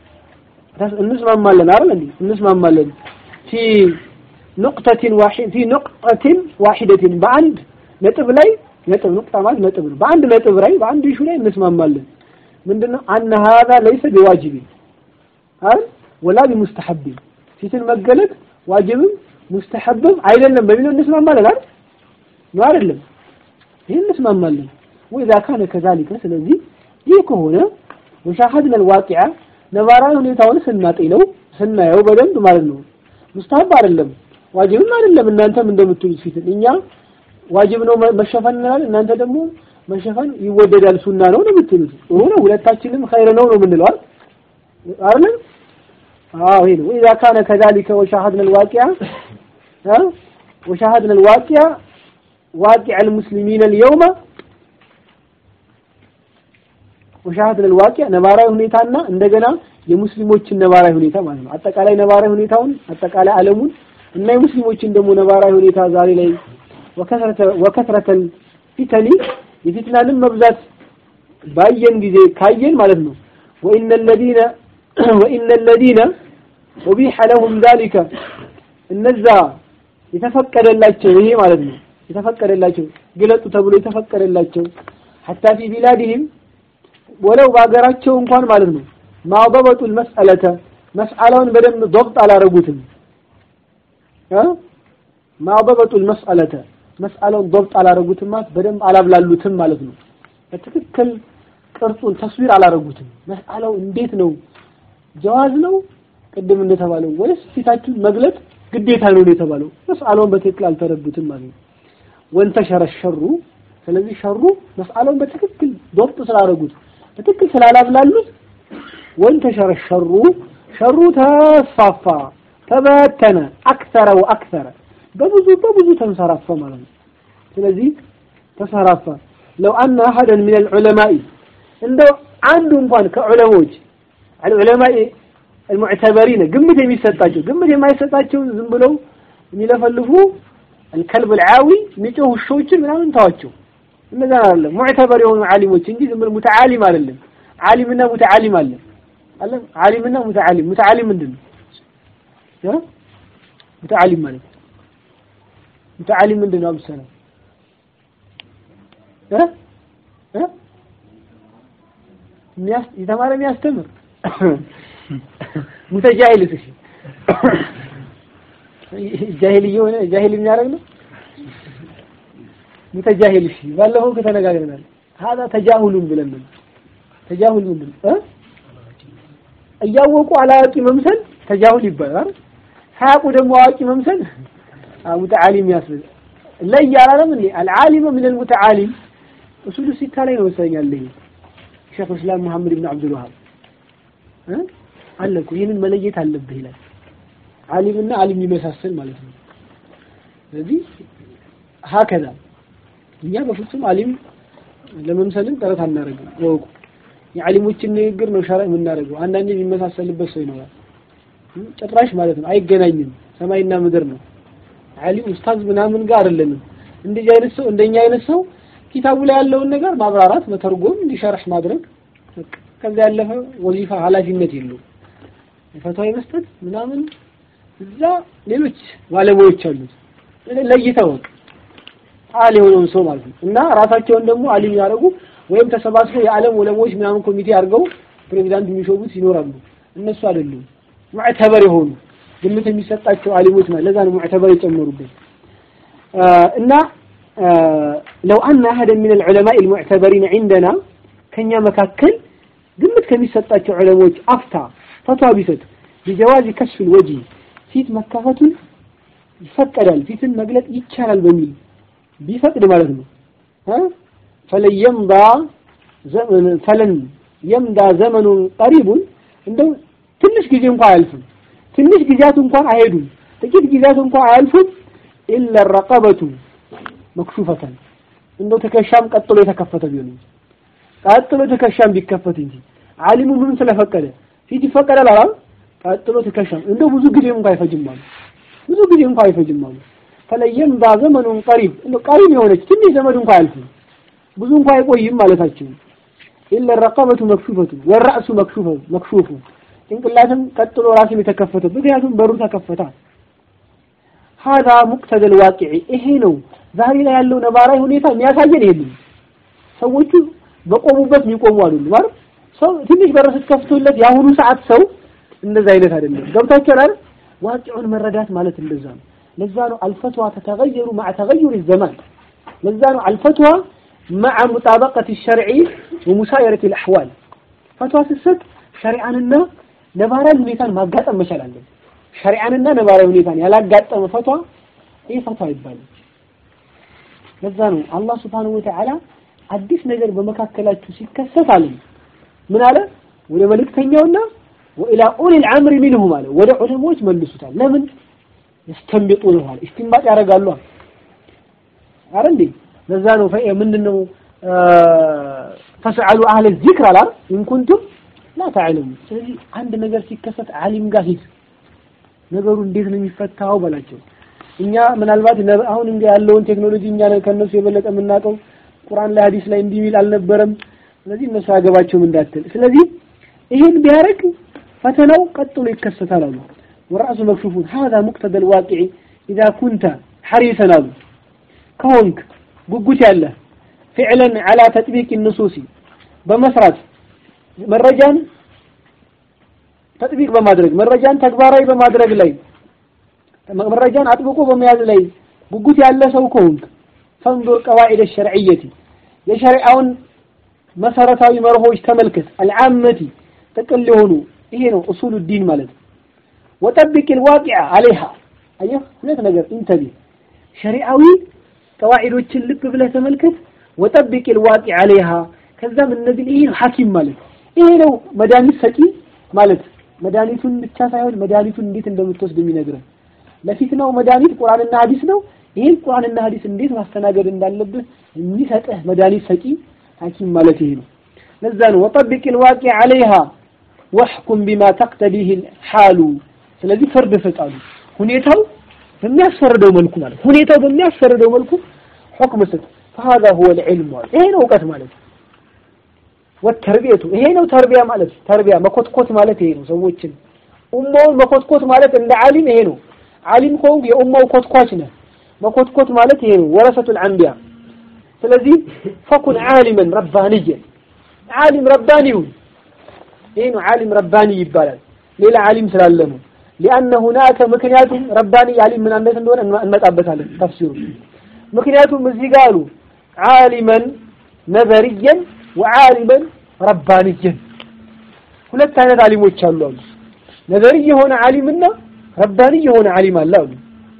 እንስማማለን አይደል እንዴ እንስማማለን ፊ ኑቅተቲን ዋሂድ ፊ ኑቅተቲን ዋሂደቲን በአንድ ነጥብ ላይ ነጥብ ኑቅጣ ማለት ነጥብ ነው በአንድ ነጥብ ላይ በአንድ ኢሹ ላይ እንስማማለን ምንድነው አነ ሀዛ ለይሰ ቢዋጅቢን አይደል ወላ ቢሙስተሐቢን ፊትን መገለጥ ዋጅብም ሙስተሐብም አይደለም በሚለው እንስማማለን አይደል ነው አይደለም ይሄን እንስማማለን ወኢዛ ካነ ከዛሊከ ስለዚህ ይህ ከሆነ ወሻሃድና الواقع ነባራዊ ሁኔታውን ስናጤነው ስናየው በደንብ ማለት ነው ሙስተሐብ አይደለም ዋጅብም አይደለም እናንተም እንደምትሉት ፊትን እኛ ዋጅብ ነው መሸፈን እንላለን እናንተ ደግሞ መሸፈን ይወደዳል ሱና ነው ነው የምትሉት ጥሩ ነው ሁለታችንም ኸይር ነው ነው የምንለው አይደል አዎ ይሄ ነው اذا كان كذلك وشاهدنا الواقع ها وشاهدنا الواقع واقع المسلمين اليوم وشاهدنا الواقع ነባራዊ ሁኔታና እንደገና የሙስሊሞችን ነባራዊ ሁኔታ ማለት ነው አጠቃላይ ነባራዊ ሁኔታውን አጠቃላይ ዓለሙን እና የሙስሊሞችን ደግሞ ነባራዊ ሁኔታ ዛሬ ላይ ወከስረተ ወከስረተ ፊተኒ የፊትናንም መብዛት ባየን ጊዜ ካየን ማለት ነው ወኢነ الذين وإن الذين أبيح لهم ذلك እነዛ የተፈቀደላቸው ይሄ ማለት ነው የተፈቀደላቸው ግለጡ ተብሎ የተፈቀደላቸው حتى في بلادهم ወለው በሀገራቸው እንኳን ማለት ነው ማضبጡ المسألة መስአላውን በደንብ ضبط አላረጉትም እ ማضبጡ المسألة መስአላውን ضبط አላረጉትም ማለት በደንብ አላብላሉትም ማለት ነው በትክክል ቅርጹን ተስዊር አላረጉትም መስአላው እንዴት ነው ጀዋዝ ነው ቅድም እንደተባለው ወይስ ፊታችሁን መግለጥ ግዴታ ነው የተባለው መስአለውን በትክክል አልተረዱትም ማለት ነው ወንተሸረ ሸሩ ስለዚህ ሸሩ መስአለውን በትክክል ዶብጥ ስላደረጉት በትክክል ስላላብላሉት ወንተሸረ ሸሩ ሸሩ ተስፋፋ ተበተነ አክተረ ወአክተረ በብዙ በብዙ ተንሰራፋ ማለት ነው ስለዚህ ተንሰራፋ ለው አነ አሐደን ሚን አልዑለማኢ እንደው አንዱ እንኳን ከዑለሞች አልዑለማኢ المعتبرين ግምት የሚሰጣቸው ግምት የማይሰጣቸው ዝም ብለው የሚለፈልፉ الكلب العاوي የሚጮህ ውሾችን ምናምን ተዋቸው እነዛ አይደለም ሙዕተበር የሆኑ ዓሊሞች እንጂ ዝም ብለው ሙተዓሊም አይደለም ዓሊምና ሙተዓሊም አለ አለ ዓሊምና ሙተዓሊም ሙተዓሊም ምንድን ነው ያ ሙተዓሊም ማለት ሙተዓሊም ምንድን ነው አብሰና እ እ የተማረ የሚያስተምር ሙተጃሂልስ እሺ ጃሂል እየሆነ ጃሂል የሚያደርግ ነው ሙተጃሂል እሺ ባለፈው ከተነጋግረናል هذا ተጃሁሉን ብለን ነው ተጃሁል ምንድን ነው እያወቁ አላዋቂ መምሰል ተጃሁል ይባላል ሳያውቁ ደግሞ አዋቂ መምሰል ሙተዓሊም ያስብል ለይ አላለም እንዴ አልዓሊም ምን المتعالم እሱሉ ሲታ ላይ ነው ወሰኛል ይሄ ሼክ እስላም መሐመድ ኢብኑ አብዱል ወሃብ አለ እኮ ይህንን መለየት አለብህ ይላል ዓሊምና ዓሊም ይመሳሰል ማለት ነው ስለዚህ ሀከዛ እኛ በፍጹም ዓሊም ለመምሰልን ጥረት አናደርግም ወቁ የዓሊሞችን ንግግር ነው ሸራ የምናደርገው አንዳንዴ የሚመሳሰልበት ሰው ይኖራል ጭራሽ ማለት ነው አይገናኝም ሰማይና ምድር ነው ዓሊም ኡስታዝ ምናምን ጋር አይደለንም እንደዚህ አይነት ሰው እንደኛ አይነት ሰው ኪታቡ ላይ ያለውን ነገር ማብራራት መተርጎም እንዲሸርህ ማድረግ ከዛ ያለፈ ወዚፋ ኃላፊነት የለውም ፈትዋ መስጠት ምናምን እዛ ሌሎች ባለሙያዎች አሉት ለይተው አል የሆነውን ሰው ማለት ነው እና ራሳቸውን ደግሞ አሊም ያደርጉ ወይም ተሰባስበው የዓለም ዑለሞች ምናምን ኮሚቴ አድርገው ፕሬዚዳንት የሚሾሙት ይኖራሉ እነሱ አይደሉም ሙዕተበር የሆኑ ግምት የሚሰጣቸው አሊሞች ማለት ለዛ ነው ሙዕተበር የጨመሩበት እና ለው አነ አሐደን ሚን አልዑለማኢ አልሙዕተበሪን ዒንደና ከኛ መካከል ግምት ከሚሰጣቸው ዑለሞች አፍታ ፈትዋ ቢሰጥ ቢጀዋዚ ከሽፍ ወጂ ፊት መካፈቱን ይፈቀዳል ፊትን መግለጥ ይቻላል በሚል ቢፈቅድ ማለት ነው ፈለን የምዳ ፈለን የምዳ ዘመኑን ቀሪቡን እንደው ትንሽ ጊዜ እንኳን አያልፍም ትንሽ ጊዜያት እንኳን አይሄዱም ጥቂት ጊዜያት እንኳን አያልፉም ኢላ ረቀበቱ መክሹፈተን እንደው ትከሻም ቀጥሎ የተከፈተ ቢሆን እንጂ ቀጥሎ ትከሻም ቢከፈት እንጂ ዓሊሙ ምን ስለፈቀደ ፊት ይፈቀዳል አላል ቀጥሎ ትከሻም እንደው ብዙ ጊዜ እንኳን አይፈጅም አሉ ብዙ ጊዜ እንኳን አይፈጅም አሉ ፈለየም ባ ዘመኑን ቀሪብ እንደው ቀሪብ የሆነች ትንሽ ዘመድ እንኳን አያልፍም ብዙ እንኳን አይቆይም ማለታቸው ኢለ ረቀበቱ መክሹፈቱ ወራእሱ መክሹፈ መክሹፉ ጭንቅላትም ቀጥሎ ራስም የተከፈተ ምክንያቱም በሩ ተከፈታ ሀዛ ሙቅተደል ዋቂዒ ይሄ ነው ዛሬ ላይ ያለው ነባራዊ ሁኔታ የሚያሳየን ይሄንን ሰዎቹ በቆሙበት የሚቆሙ አይደሉም ማለት ሰው ትንሽ በር ስትከፍቱለት የአሁኑ ሰዓት ሰው እንደዛ አይነት አይደለም ገብታችኋል አይደል ዋቂዑን መረዳት ማለት እንደዛ ነው ለዛ ነው አልፈትዋ ተተገየሩ مع تغير الزمان ለዛ ነው አልፈትዋ مع مطابقة الشرع ومسايرة الأحوال ፈትዋ ስትሰጥ ሸሪዓንና ነባራዊ ሁኔታን ማጋጠም መቻል አለብን ሸሪዓንና ነባራዊ ሁኔታን ያላጋጠመ ፈትዋ ይህ ፈትዋ ይባላል ለዛ ነው አላህ Subhanahu Wa Ta'ala አዲስ ነገር በመካከላችሁ ሲከሰት አለ ምን አለ ወደ መልእክተኛውና ወኢላ ኡሊል አምሪ ሚንሁም አለ ወደ ዑለሞች መልሱታል ለምን ያስተንብጡን አለ ኢስቲንባጥ ያደርጋሉ አረ እንዴ ለዛ ነው ፈ ምንድነው ፈስዐሉ አህለ ዚክር አላ ኢን ኩንቱም ላ ተዕለሙ ስለዚህ አንድ ነገር ሲከሰት ዓሊም ጋር ሂድ ነገሩ እንዴት ነው የሚፈታው በላቸው እኛ ምናልባት አሁን እንግዲህ ያለውን ቴክኖሎጂ እኛ ከነሱ የበለጠ የምናውቀው ቁርአን ላይ ሐዲስ ላይ እንዲህ ሚል አልነበረም ስለዚህ እነሱ አያገባቸውም እንዳትል ስለዚህ ይህን ቢያደርግ ፈተናው ቀጥሎ ይከሰታል አሉ ወራሱ መክሹፉን هذا مقتضى الواقع اذا كنت حريصا አሉ ከሆንክ ጉጉት ያለ فعلا على تطبيق النصوص በመስራት መረጃን ተጥቢቅ በማድረግ መረጃን ተግባራዊ በማድረግ ላይ መረጃን አጥብቆ በመያዝ ላይ ጉጉት ያለ ሰው ከሆንክ ፈንዱር ቀዋዒድ ሸርዕየቲ የሸሪዓውን መሰረታዊ መርሆች ተመልከት አልዓመቲ ጥቅል የሆኑ ይሄ ነው እሱሉ ዲን ማለት ወጠብቅ ልዋቂዓ አለይሃ አየህ ሁለት ነገር ኢንተቢ ሸሪዓዊ ቀዋዒዶችን ልብ ብለህ ተመልከት ወጠብቅ ልዋቂ አለይሃ ከዛም እነዚህ ይሄ ሐኪም ማለት ይሄ ነው መድኃኒት ሰጪ ማለት መድኃኒቱን ብቻ ሳይሆን መድኃኒቱን እንዴት እንደምትወስድ የሚነግረን ለፊትናው መድኃኒት ቁርአንና ሐዲስ ነው ይህን ቁርአንና ሐዲስ እንዴት ማስተናገድ እንዳለብህ የሚሰጥህ መድኃኒት ሰጪ ሐኪም ማለት ይሄ ነው ለዛ ነው ወጠብቅ ልዋቂ አለይሃ ወሕኩም ቢማ ተቅተዲህ ሓሉ ስለዚህ ፍርድ ፍጣሉ ሁኔታው በሚያስፈርደው መልኩ ማለት ሁኔታው በሚያስፈርደው መልኩ ሁክም ስጥ فهذا هو العلم ይሄ ነው እውቀት ማለት ወተርቢየቱ ይሄ ነው ተርቢያ ማለት ተርቢያ መኮትኮት ማለት ይሄ ነው ሰዎችን ኡማውን መኮትኮት ማለት እንደ ዓሊም ይሄ ነው ዓሊም ከሆንክ የኡማው ኮትኳች ነህ መኮትኮት ማለት ይሄ ነው ወረሰቱል አንቢያ ስለዚህ ፈኩን ዓሊመን ረባንየን ዓሊም ረባኒውን ይሄ ነው ዓሊም ረባኒ ይባላል ሌላ ዓሊም ስላለ ነው ሊአነ ሁናከ ምክንያቱም ረባኒ ዓሊም ምን አይነት እንደሆነ እንመጣበታለን ተፍሲሩ ምክንያቱም እዚህ ጋር አሉ ዓሊመን ነዘርየን ወዓሊመን ረባንየን ሁለት አይነት ዓሊሞች አሉ አሉ ነዘሪ የሆነ ዓሊምና ረባኒ የሆነ ዓሊም አለ አሉ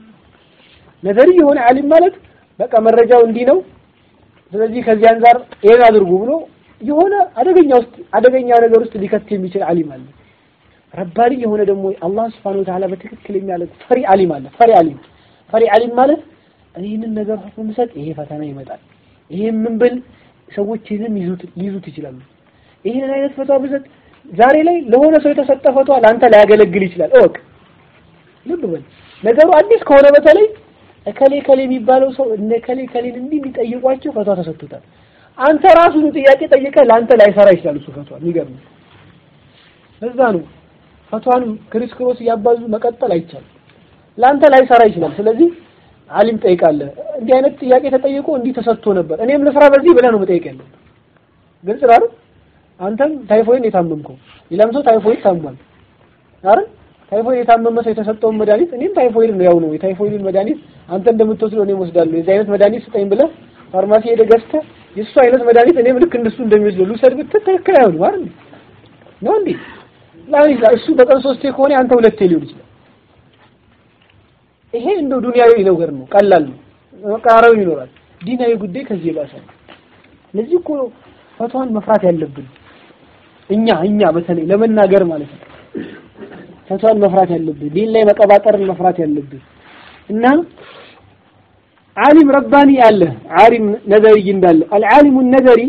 ነዘሪ የሆነ ዓሊም ማለት በቃ መረጃው እንዲህ ነው ስለዚህ ከዚህ አንጻር ይሄን አድርጉ ብሎ የሆነ አደገኛ ውስጥ አደገኛ ነገር ውስጥ ሊከት የሚችል ዓሊም አለ ረባኒ የሆነ ደግሞ አላህ Subhanahu Wa Ta'ala በትክክል የሚያደርግ ፈሪ ዓሊም አለ ፈሪ ዓሊም ፈሪ ዓሊም ማለት ይህንን ነገር ሁሉ ሰጥ ይሄ ፈተና ይመጣል ይሄ ምን ብል ሰዎች ይህንን ይዙት ሊይዙት ይችላሉ ይህንን አይነት ፈቷ ብሰጥ ዛሬ ላይ ለሆነ ሰው የተሰጠ ፈቷ ለአንተ ላያገለግል ይችላል እወቅ ልብ በል ነገሩ አዲስ ከሆነ በተለይ እከሌ ከሌ የሚባለው ሰው እነ ከሌ ከሌን እንዲህ እንዲጠይቋቸው ፈቷ ተሰጥቶታል አንተ ራሱን ጥያቄ ጠይቀህ ለአንተ ላይሰራ ይችላል እሱ ፈቷ የሚገርም ለዛ ነው ፈቷን ክሪስ ክሮስ እያባዙ መቀጠል አይቻልም ለአንተ ላይሰራ ይችላል ስለዚህ አሊም ጠይቃለህ እንዲህ አይነት ጥያቄ ተጠይቆ እንዲህ ተሰጥቶ ነበር እኔም ለስራ በዚህ ብለህ ነው መጠየቅ ያለው ግልጽ ነው አይደል አንተም ታይፎይድ የታመምከው ሌላም ሰው ታይፎይድ ታሟል አይደል ታይፎይድ የታመመ ሰው የተሰጠውን መድኃኒት እኔም ታይፎይድ ነው ያው ነው የታይፎይድን መድኃኒት አንተ እንደምትወስደው እኔም ወስዳለሁ የዚህ አይነት መድኃኒት ስጠኝ ብለህ ፋርማሲ ሄደህ ገዝተህ የእሱ አይነት መድኃኒት እኔም ልክ እንደሱ እንደሚወስደው ልውሰድ ብትል ትክክል አይሆንም አይደል ነው እንዴ ላን ይችላል እሱ በቀን ሶስቴ ከሆነ አንተ ሁለቴ ሊሆን ይችላል ይሄ እንደው ዱንያዊ ነገር ነው ቀላል ነው መቀራረብ ይኖራል ዲናዊ ጉዳይ ከዚህ የባሰ ነው ለዚህ እኮ ፈቷን መፍራት ያለብን እኛ እኛ በተለይ ለመናገር ማለት ነው ፈቷን መፍራት ያለብን ዲን ላይ መቀባጠርን መፍራት ያለብን እና ዓሊም ረባኒ አለ ዓሊም ነዘሪ እንዳለ አልዓሊሙ ነዘሪ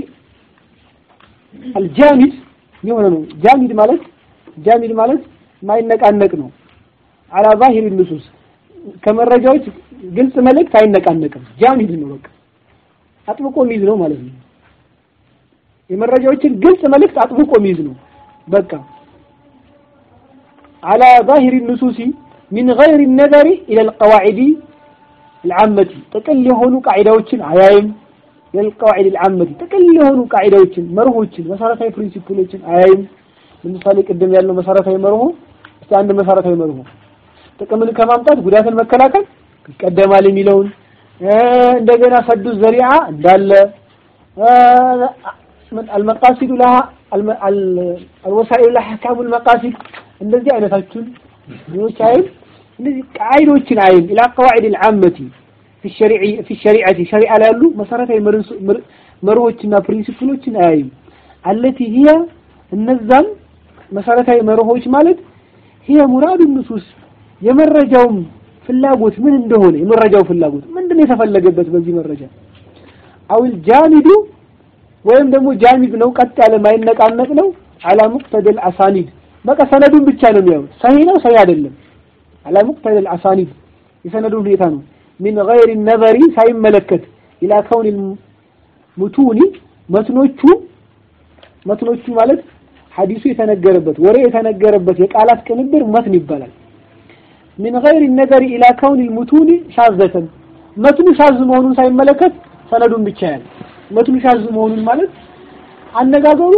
አልጃሚድ የሆነ ነው ጃሚድ ማለት ጃሚድ ማለት ማይነቃነቅ ነው አላ ዛሂር ንሱስ ከመረጃዎች ግልጽ መልእክት አይነቃነቅም ጃሚድ ነው በቃ አጥብቆ የሚይዝ ነው ማለት ነው የመረጃዎችን ግልጽ መልእክት አጥብቆ የሚይዝ ነው በቃ አላ ዛሂር ንሱሲ ሚን ገይር ነዘሪ ኢላ ልቀዋዒዲ العامة ጥቅል የሆኑ ቃዒዳዎችን አያይም የልቀዋዒድ العامة ጥቅል የሆኑ ቃዒዳዎችን መርሆችን መሰረታዊ ፕሪንሲፕሎችን አያይም ለምሳሌ ቅድም ያለው መሰረታዊ መርሆ እስቲ አንድ መሰረታዊ መርሆ ጥቅምን ከማምጣት ጉዳትን መከላከል ይቀደማል የሚለውን እንደገና ሰዱ ዘሪዓ እንዳለ المقاصد لها الوسائل لها احكام المقاصد እንደዚህ አይነታችሁን ሌሎች አይል እነዚህ ቃይዶችን አይል ኢላ ቀዋዒድ العامة في الشريعة في الشريعة شريعة ላይ ያሉ መሰረታዊ መርሆችና ፕሪንሲፕሎችን አያይም التي هي እነዛም መሰረታዊ መርሆች ማለት هي مراد النصوص የመረጃውም ፍላጎት ምን እንደሆነ የመረጃው ፍላጎት ምንድነው የተፈለገበት በዚህ መረጃ አውል ጃሚዱ ወይም ደግሞ ጃሚድ ነው ቀጥ ያለ ማይነቃነቅ ነው አላ ሙቅተደል አሳኒድ በቃ ሰነዱን ብቻ ነው የሚያዩት ሰሂህ ነው ሰሂህ አይደለም አላ ሙቅተደል አሳኒድ የሰነዱን ሁኔታ ነው ሚን ገይር ነዘሪ ሳይመለከት ኢላ ከውን ሙቱኒ መትኖቹ መትኖቹ ማለት ሐዲሱ የተነገረበት ወሬ የተነገረበት የቃላት ቅንብር መትን ይባላል ሚን ገይር ነዘሪ ኢላ ከውን ሙቱኒ ሻዘተን መትኑ ሻዝ መሆኑን ሳይመለከት ሰነዱን ብቻ ያለ መትኑ ሻዝ መሆኑን ማለት አነጋገሩ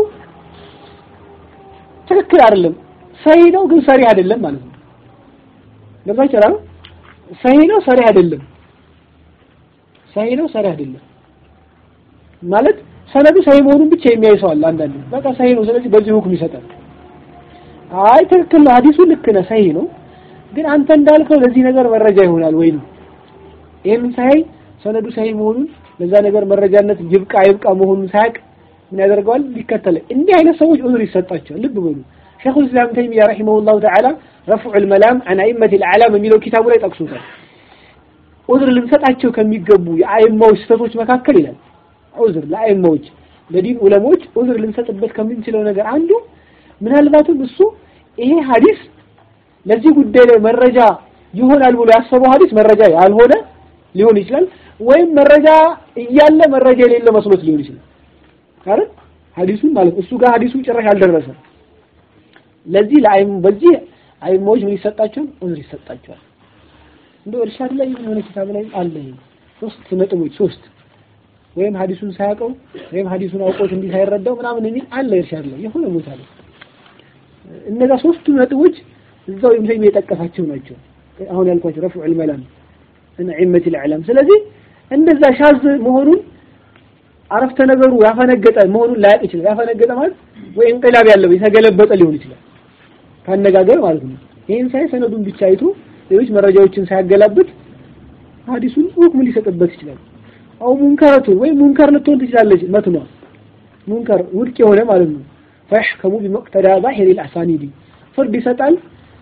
ትክክል አይደለም ሰሂህ ነው ግን ሰሪህ አይደለም ማለት ነው ገባ ይችላል ሰሂህ ነው ሰሪህ አይደለም ሰሂህ ነው ሰሪህ አይደለም ማለት ሰነዱ ሰሂህ መሆኑን ብቻ የሚያይ ሰው አለ አንዳንድ በቃ ሰሂህ ነው ስለዚህ በዚህ ሁክም ይሰጣል አይ ትክክል ነው ሐዲሱ ልክ ነው ሰሂህ ነው ግን አንተ እንዳልከው ለዚህ ነገር መረጃ ይሆናል ወይ ነው። ይህን ሳይ ሰነዱ ሳይ መሆኑን ለዛ ነገር መረጃነት ይብቃ ይብቃ መሆኑን ሳያቅ ምን ያደርገዋል? ሊከተለ እንዲህ አይነት ሰዎች ዑዝር ይሰጣቸዋል። ልብ በሉ ሸይኹል ኢስላም ተይሚያ ረሂመሁላሁ ተዓላ ረፍዑል መላም አን አኢመቲል አዕላም የሚለው ኪታቡ ላይ ጠቅሶታል። ዑዝር ልንሰጣቸው ከሚገቡ የአይማዎች ስህተቶች መካከል ይላል ዑዝር ለአይማዎች ለዲን ዑለሞች ዑዝር ልንሰጥበት ከምንችለው ነገር አንዱ ምናልባትም እሱ ይሄ ሐዲስ ለዚህ ጉዳይ ላይ መረጃ ይሆናል ብሎ ያሰበው ሐዲስ መረጃ ያልሆነ ሊሆን ይችላል፣ ወይም መረጃ እያለ መረጃ የሌለ መስሎት ሊሆን ይችላል። አይደል ሐዲሱን ማለት እሱ ጋር ሐዲሱ ጭራሽ አልደረሰም። ለዚህ ለአይም በዚህ አይሞች ምን ይሰጣቸዋል? ዑዝር ይሰጣቸዋል። እንደው እርሻድ ላይ የሆነ ኪታብ ላይ አለ ሶስት ነጥቦች ሶስት ወይም ሐዲሱን ሳያውቀው ወይም ሐዲሱን አውቆት እንዲህ ሳይረዳው ምናምን የሚል አለ እርሻድ ላይ የሆነ ቦታ ላይ እነዛ ሶስቱ ነጥቦች እዛው ኢብኑ የጠቀሳቸው ናቸው። አሁን ያልኳቸው ረፍዑል መላም እና ዒመቲል አዕላም። ስለዚህ እንደዛ ሻዝ መሆኑን አረፍተ ነገሩ ያፈነገጠ መሆኑን ላያውቅ ይችላል። ያፈነገጠ ማለት ወይ እንቅላብ ያለው የተገለበጠ ሊሆን ይችላል ካነጋገር ማለት ነው። ይህን ሳይ ሰነዱን ብቻ አይቶ ሌሎች መረጃዎችን ሳያገላብጥ ሐዲሱን ሁክም ሊሰጥበት ይችላል። አው ሙንከረቱን ወይ ሙንከር ልትሆን ትችላለች መትኗ ሙንከር ውድቅ የሆነ ማለት ነው። ፈይሕከሙ ቢመቅተዳ ዛሂሪል አሳኒዲ ፍርድ ይሰጣል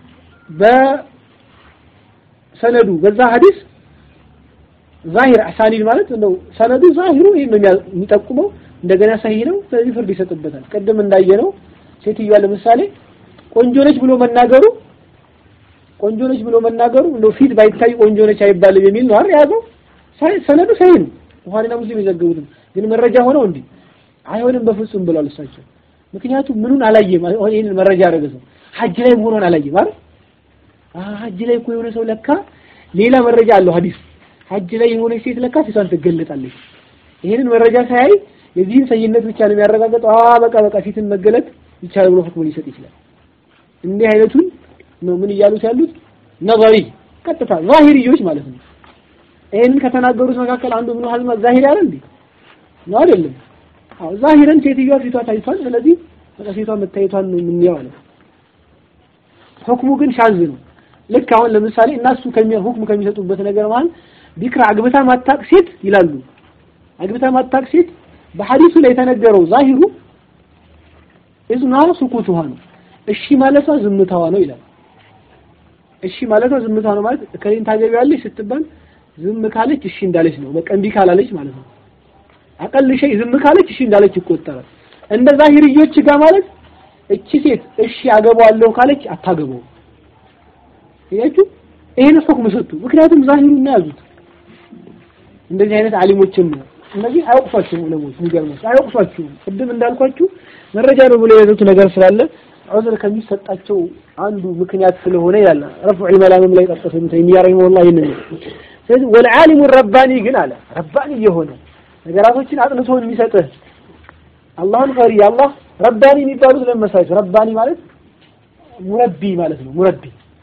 በሰነዱ በዛ ሐዲስ ዛሂር አሳኒድ ማለት ነው። ሰነዱ ዛሂሩ ይሄን ነው የሚጠቁመው። እንደገና ሰሂህ ነው። ስለዚህ ፍርድ ይሰጥበታል። ቅድም እንዳየነው ሴትዮዋ ለምሳሌ ቆንጆ ነች ብሎ መናገሩ ቆንጆ ነች ብሎ መናገሩ እንደው ፊት ባይታይ ቆንጆ ነች አይባልም የሚል ነው አይደል የያዘው። ሰነዱ ሰሂህ ነው። ቡኻሪና ሙስሊም የዘገቡትም ግን መረጃ ሆነው እንዲህ አይሆንም በፍጹም ብሏል እሳቸው። ምክንያቱም ምኑን አላየም። አሁን ይሄንን መረጃ ያደረገ ሰው ሐጅ ላይ መሆኗን አላየም አይደል? ሐጅ ላይ እኮ የሆነ ሰው ለካ ሌላ መረጃ አለው ሐዲስ ሐጅ ላይ የሆነች ሴት ለካ ፊቷን ትገለጣለች። ይሄንን መረጃ ሳያይ የዚህን ሰይነት ብቻ ነው የሚያረጋግጠው። አ በቃ በቃ ፊትን መገለጥ ይቻላል ብሎ ሁክም ሊሰጥ ይችላል። እንዲህ አይነቱን ነው ምን እያሉት ያሉት ነظሪ ቀጥታ ዛሂርዮች ማለት ነው። ይሄንን ከተናገሩት መካከል አንዱ ምን ሀዝማ ዛሂር ያለ እንዴ ነው አይደለም? አዎ ዛሂረን ሴትዮዋ ፊቷ ታይቷል። ስለዚህ በቃ ፊቷ መታየቷን ነው የምንየው አለ። ሁክሙ ግን ሻዝ ነው። ልክ አሁን ለምሳሌ እናሱ ከሚያ ሁክም ከሚሰጡበት ነገር ማለት ቢክራ አግብታ ማታቅ ሴት ይላሉ። አግብታ ማታቅ ሴት በሐዲሱ ላይ የተነገረው ዛሂሩ እዝና ሱኩቱሃ ነው። እሺ ማለቷ ዝምታዋ ነው ይላል። እሺ ማለቷ ዝምታዋ ነው ማለት ከሌን ታገቢያለሽ ስትባል ዝም ካለች እሺ እንዳለች ነው። በቃ እምቢ ካላለች ማለት ነው። አቀል ሸይ ዝም ካለች እሺ እንዳለች ይቆጠራል። እንደ ዛሂርዮች ጋር ማለት እቺ ሴት እሺ አገባዋለሁ ካለች አታገባው። ያችሁ ይሄን ሁክም ሰጡ። ምክንያቱም ዛሂሩን ነው ያዙት። እንደዚህ አይነት አሊሞችን ነው እነዚህ አያውቅሷቸውም ዑለሞች የሚገርመው አያውቅሷቸውም። ቅድም እንዳልኳችሁ መረጃ ነው ብሎ የያዙት ነገር ስላለ ዑዝር ከሚሰጣቸው አንዱ ምክንያት ስለሆነ ይላል ረፍዑል መላምም ላይ ጠቀሰ ምን ተይሚያ ረሂመሁላህ ይሄንን ነው። ስለዚህ ወልዓሊሙ ረባኒ ግን አለ ረባኒ የሆነ ነገራቶችን አጥንቶ የሚሰጥህ አላህን ፈሪ አላህ ረባኒ የሚባሉት ለመሳቸው ረባኒ ማለት ሙረቢ ማለት ነው። ሙረቢ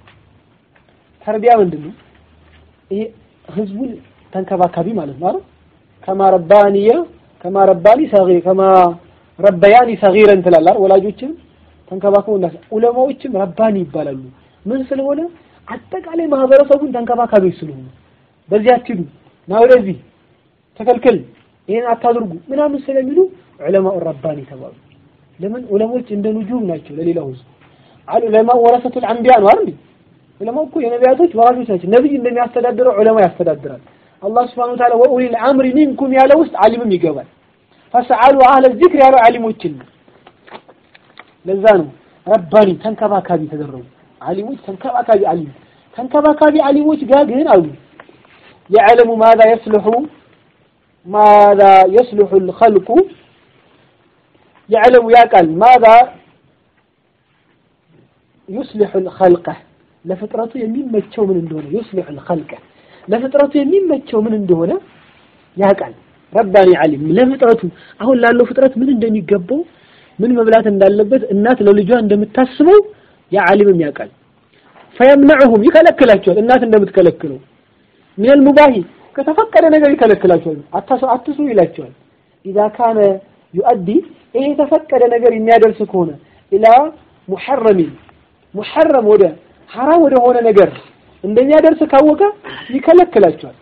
ተርቢያ ምንድን ነው? ይሄ ህዝቡን ተንከባካቢ ማለት ነው አይደል? ከማ ረባኒየ ከማ ረባኒ ሰጊር ከማ ረበያኒ ሰጊረን ትላላል። ወላጆችን ተንከባክበው እና ዑለማዎችም ረባኒ ይባላሉ። ምን ስለሆነ አጠቃላይ ማህበረሰቡን ተንከባካቢዎች ስለሆኑ በዚህ አትሂዱ፣ ና ወደዚህ ተከልከል፣ ይሄን አታድርጉ ምናምን ስለሚሉ ዑለማው ረባኒ ተባሉ። ለምን ዑለሞች እንደ ኑጁም ናቸው ለሌላው ህዝብ። አሉ ዑለማ ወረሰቱል አንቢያ ነው አይደል? ዑለማ እኮ የነቢያቶች ወራሾች ናቸው። ነብይ እንደሚያስተዳድረው ዑለማ ያስተዳድራል። አላህ ስብሐነሁ ወተዓላ ወኡሊል አምሪ ሚንኩም ያለ ውስጥ ዓሊምም ይገባል። ፈስአሉ አህለ ዚክር ያለው ዓሊሞችን ነው። ለዛ ነው ረባኒ ተንከባካቢ ተደረጉ። ዓሊሞች ተንከባካቢ ዓሊም ተንከባካቢ ዓሊሞች ጋር ግን አሉ የዕለሙ ማዛ የስልሑ ማዛ የስልሑ ልኸልቁ የዕለሙ ያውቃል ማዛ ዩስሊሑ ልኸልቀ ለፍጥረቱ የሚመቸው ምን እንደሆነ ዩስሊሑ ልኸልቀ ለፍጥረቱ የሚመቸው ምን እንደሆነ ያውቃል። ረባኒ ዓሊም ለፍጥረቱ አሁን ላለው ፍጥረት ምን እንደሚገባው ምን መብላት እንዳለበት እናት ለልጇ እንደምታስበው ያ ዓሊምም ያውቃል። ፈየምነዑሁም ይከለክላቸዋል። እናት እንደምትከለክለው ሚነል ሙባሂ ከተፈቀደ ነገር ይከለክላቸዋል። አትስሩ ይላቸዋል። ኢዛ ካነ ዩአዲ ይሄ የተፈቀደ ነገር የሚያደርስ ከሆነ ኢላ ሙሐረሚን ሙሐረም ወደ ሐራም ወደሆነ ነገር እንደሚያደርስ ካወቀ ይከለክላቸዋል።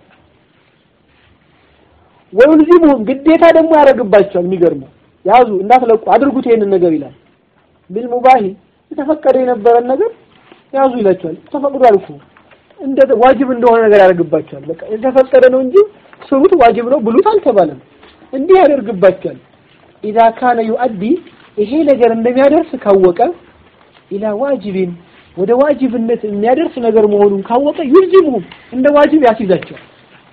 ወይልዚሙሁም ግዴታ ደግሞ ያደርግባቸዋል። የሚገርመው ያዙ እንዳትለቁ አድርጉት ይሄንን ነገር ይላል። ቢልሙባሂ የተፈቀደ የነበረን ነገር ያዙ ይላቸዋል። ተፈቅዷል እኮ እንደ ዋጅብ እንደሆነ ነገር ያደርግባቸዋል። በቃ የተፈቀደ ነው እንጂ ስሩት ዋጅብ ነው ብሉት አልተባለም። እንዲህ ያደርግባቸዋል። ኢዛ ካነ ዩአዲ ይሄ ነገር እንደሚያደርስ ካወቀ ኢላ ዋጅቢን ወደ ዋጅብነት የሚያደርስ ነገር መሆኑን ካወቀ ዩልዚሙሁም እንደ ዋጅብ ያስይዛቸዋል።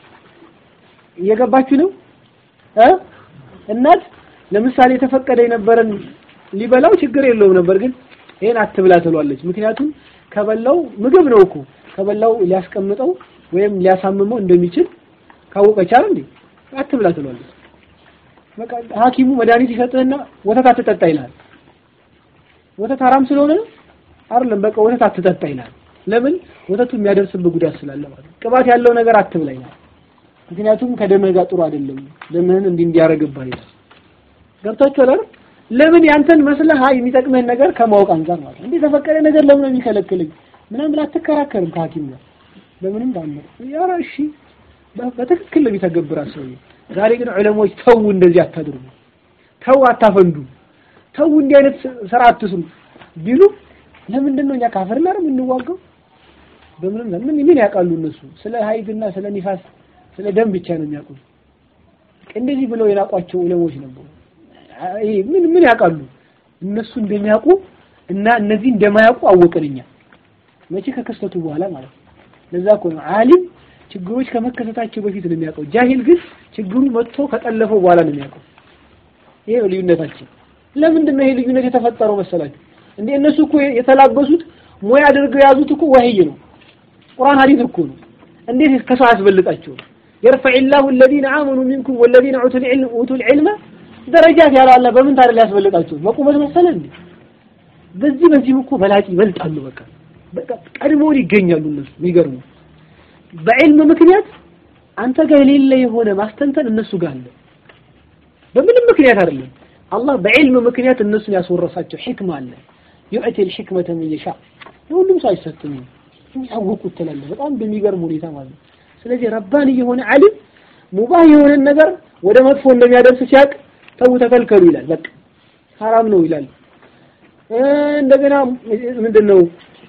እየገባችሁ ነው እ እናት ለምሳሌ የተፈቀደ የነበረን ሊበላው ችግር የለውም ነበር፣ ግን ይሄን አትብላ ትሏለች። ምክንያቱም ከበላው ምግብ ነው እኮ ከበላው ሊያስቀምጠው ወይም ሊያሳምመው እንደሚችል ካወቀች አይደል እንዴ አትብላ ትሏለች። በቃ ሐኪሙ መድኃኒት ይሰጥህና ወተት አትጠጣ ይላል። ወተት ሐራም ስለሆነ ነው አይደለም። በቃ ወተት አትጠጣ ይላል። ለምን? ወተቱ የሚያደርስብህ ጉዳት ስላለ ማለት ነው። ቅባት ያለው ነገር አትብላ ይላል። ምክንያቱም ከደምህ ጋር ጥሩ አይደለም፣ ደምህን እንዲህ እንዲያረግብህ ይላል። ገብታችኋል አይደል? ለምን ያንተን መስለህ የሚጠቅምህን ነገር ከማወቅ አንፃር ማለት ነው። እንዴ ተፈቀደ ነገር ለምን ነው የሚከለክልኝ ምናምን አትከራከርም ከሐኪም ጋር በምንም ታምር። ኧረ እሺ በትክክል ነው የሚተገብራ ሰው። ዛሬ ግን ዑለሞች ተው እንደዚህ አታድርጉ፣ ተው አታፈንዱ፣ ተው እንዲህ አይነት ስራ አትስሩ ቢሉ ለምንድን ነው እኛ ካፈር ላይ የምንዋጋው? በምንም ምን ምን ያውቃሉ እነሱ ስለ ሀይድና ስለ ኒፋስ ስለ ደም ብቻ ነው የሚያውቁት። እንደዚህ ብለው የላቋቸው ዑለሞች ነበሩ። ይሄ ምን ምን ያውቃሉ እነሱ እንደሚያውቁ እና እነዚህ እንደማያውቁ አወቅን እኛ መቼ ከክስተቱ በኋላ ማለት ነው። ለዛ እኮ ነው ዓሊም ችግሮች ከመከሰታቸው በፊት ነው የሚያውቀው። ጃሂል ግን ችግሩ መጥቶ ከጠለፈው በኋላ ነው የሚያውቀው። ይሄ ነው ልዩነታችን። ለምንድን ነው ይሄ ልዩነት የተፈጠረው መሰላችሁ? እንዴ እነሱ እኮ የተላበሱት ሙያ አድርገው የያዙት እኮ ወህይ ነው፣ ቁርአን ሐዲስ እኮ ነው። እንዴት ከሰው ያስበልጣቸው? የርፈዕ ላሁ الذين آمنوا منكم والذين أوتوا العلم أوتوا العلم ደረጃት ያለው አላህ በምን ታዲያ ሊያስበልጣቸው? በቁመት መሰለ እንዴ? በዚህ በዚህም እኮ በላጭ ይበልጣሉ። በቃ በቃ ቀድሞውን ይገኛሉ እነሱ። የሚገርሙ በዕልም ምክንያት አንተ ጋር የሌለ የሆነ ማስተንተን እነሱ ጋር አለ። በምንም ምክንያት አይደለም። አላህ በዕልም ምክንያት እነሱን ያስወረሳቸው ሕክማ አለ። ዩዕቲ ልሕክመተ መን የሻ ለሁሉም ሰው አይሰጥም። የሚያወቁት ትላለህ በጣም በሚገርም ሁኔታ ማለት ነው። ስለዚህ ረባን የሆነ ዓሊም ሙባህ የሆነን ነገር ወደ መጥፎ እንደሚያደርስ ሲያውቅ ተው ተከልከሉ ይላል። በቃ ሐራም ነው ይላል። እንደገና ምንድን ነው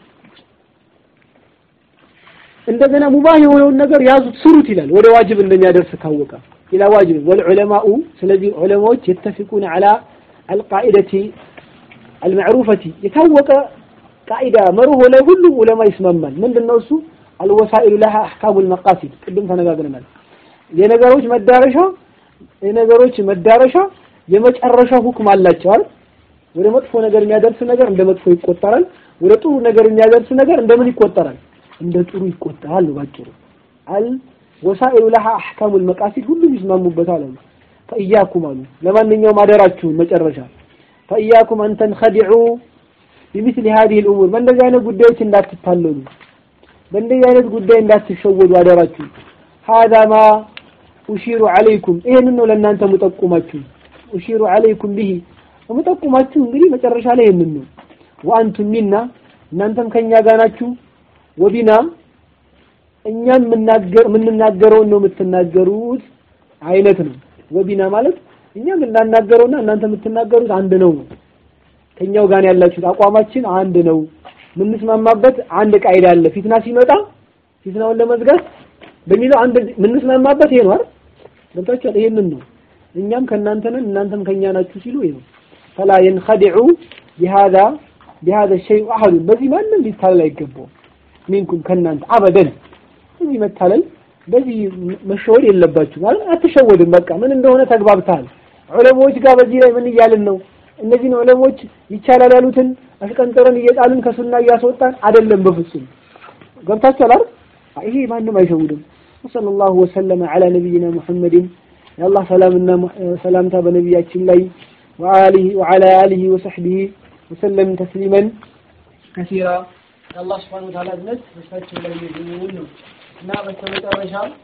እንደገና ሙባህ የሆነውን ነገር ያዙት ስሩት ይላል። ወደ ዋጅብ እንደሚያደርስ ካወቀ ኢላ ዋጅብ ወልዑለማኡ ስለዚህ ዑለማዎች የተፊቁን ዐላ አልቃኢደቲ አልመዕሩፈቲ የታወቀ ቃኢዳ መርሆ ላይ ሁሉም ዑለማ ይስማማል። ምንድን ነው እሱ? አልወሳኢሉ ለሃ አሕካሙል መቃሲድ ቅድም ተነጋግረናል። የነገሮች መዳረሻ የነገሮች መዳረሻ የመጨረሻ ሁክም አላቸው አይደል? ወደ መጥፎ ነገር የሚያደርስ ነገር እንደ መጥፎ ይቆጠራል። ወደ ጥሩ ነገር የሚያደርስ ነገር እንደምን ይቆጠራል? እንደ ጥሩ ይቆጠራል። ባጭሩ አል ወሳኢሉ ለሃ አሕካሙል መቃሲድ ሁሉም ይስማሙበታል አሉ። ፈኢያኩም አሉ ለማንኛውም አደራችሁን መጨረሻ ፈኢያኩም አን ተንኸዲዑ ቢሚስሊ ሀዲህ ልእሙር በእንደዚህ አይነት ጉዳዮች እንዳትታለሉ፣ በእንደዚህ አይነት ጉዳይ እንዳትሸወዱ አደራችሁ። ሀዛ ማ ኡሺሩ ዐለይኩም ይሄንን ነው ለእናንተ ሙጠቁማችሁ። ኡሺሩ ዐለይኩም ቢሂ ሙጠቁማችሁ እንግዲህ መጨረሻ ላይ ይሄንን ነው። ወአንቱም ሚና እናንተም ከኛ ጋር ናችሁ። ወቢና እኛም የምንናገረውን ነው የምትናገሩት አይነት ነው። ወቢና ማለት እኛ የምናናገረውና እናንተ የምትናገሩት አንድ ነው ነው ከኛው ጋር ያላችሁት አቋማችን አንድ ነው። የምንስማማበት አንድ ቃይዳ አለ። ፊትና ሲመጣ ፊትናውን ለመዝጋት በሚለው አንድ የምንስማማበት ይሄ ነው አይደል? ገብታችኋል? ይሄንን ነው እኛም ከእናንተ ነን እናንተም ከኛ ናችሁ ሲሉ ይሄ ነው። ፈላ የንኸዲዑ ቢሃዛ ቢሃዛ ሸይء አሐዱ በዚህ ማንም ሊታለል አይገባውም። ሚንኩም ከእናንተ አበደን በዚህ መታለል በዚህ መሸወድ የለባችሁ ማለት አትሸወድም። በቃ ምን እንደሆነ ተግባብተሃል። ዑለሞች ጋር በዚህ ላይ ምን እያልን ነው? እነዚህን ዑለሞች ይቻላል ያሉትን አሽቀንጥረን እየጣልን ከሱና እያስወጣን አይደለም። በፍጹም ገብታችኋል አይደል? ይሄ ማንም አይሸውድም። ወሰለላሁ ወሰለመ ዐላ ነቢይና ሙሐመድን የአላህ ሰላምና ሰላምታ በነቢያችን ላይ ወአሊሂ ወዐላ አሊሂ ወሰሕቢሂ ወሰለም ተስሊመን ከሲራ የአላህ ሱብሓነሁ ወተዓላ እዝነት በሳቸው ላይ ይሁን ነው እና በስተመጨረሻ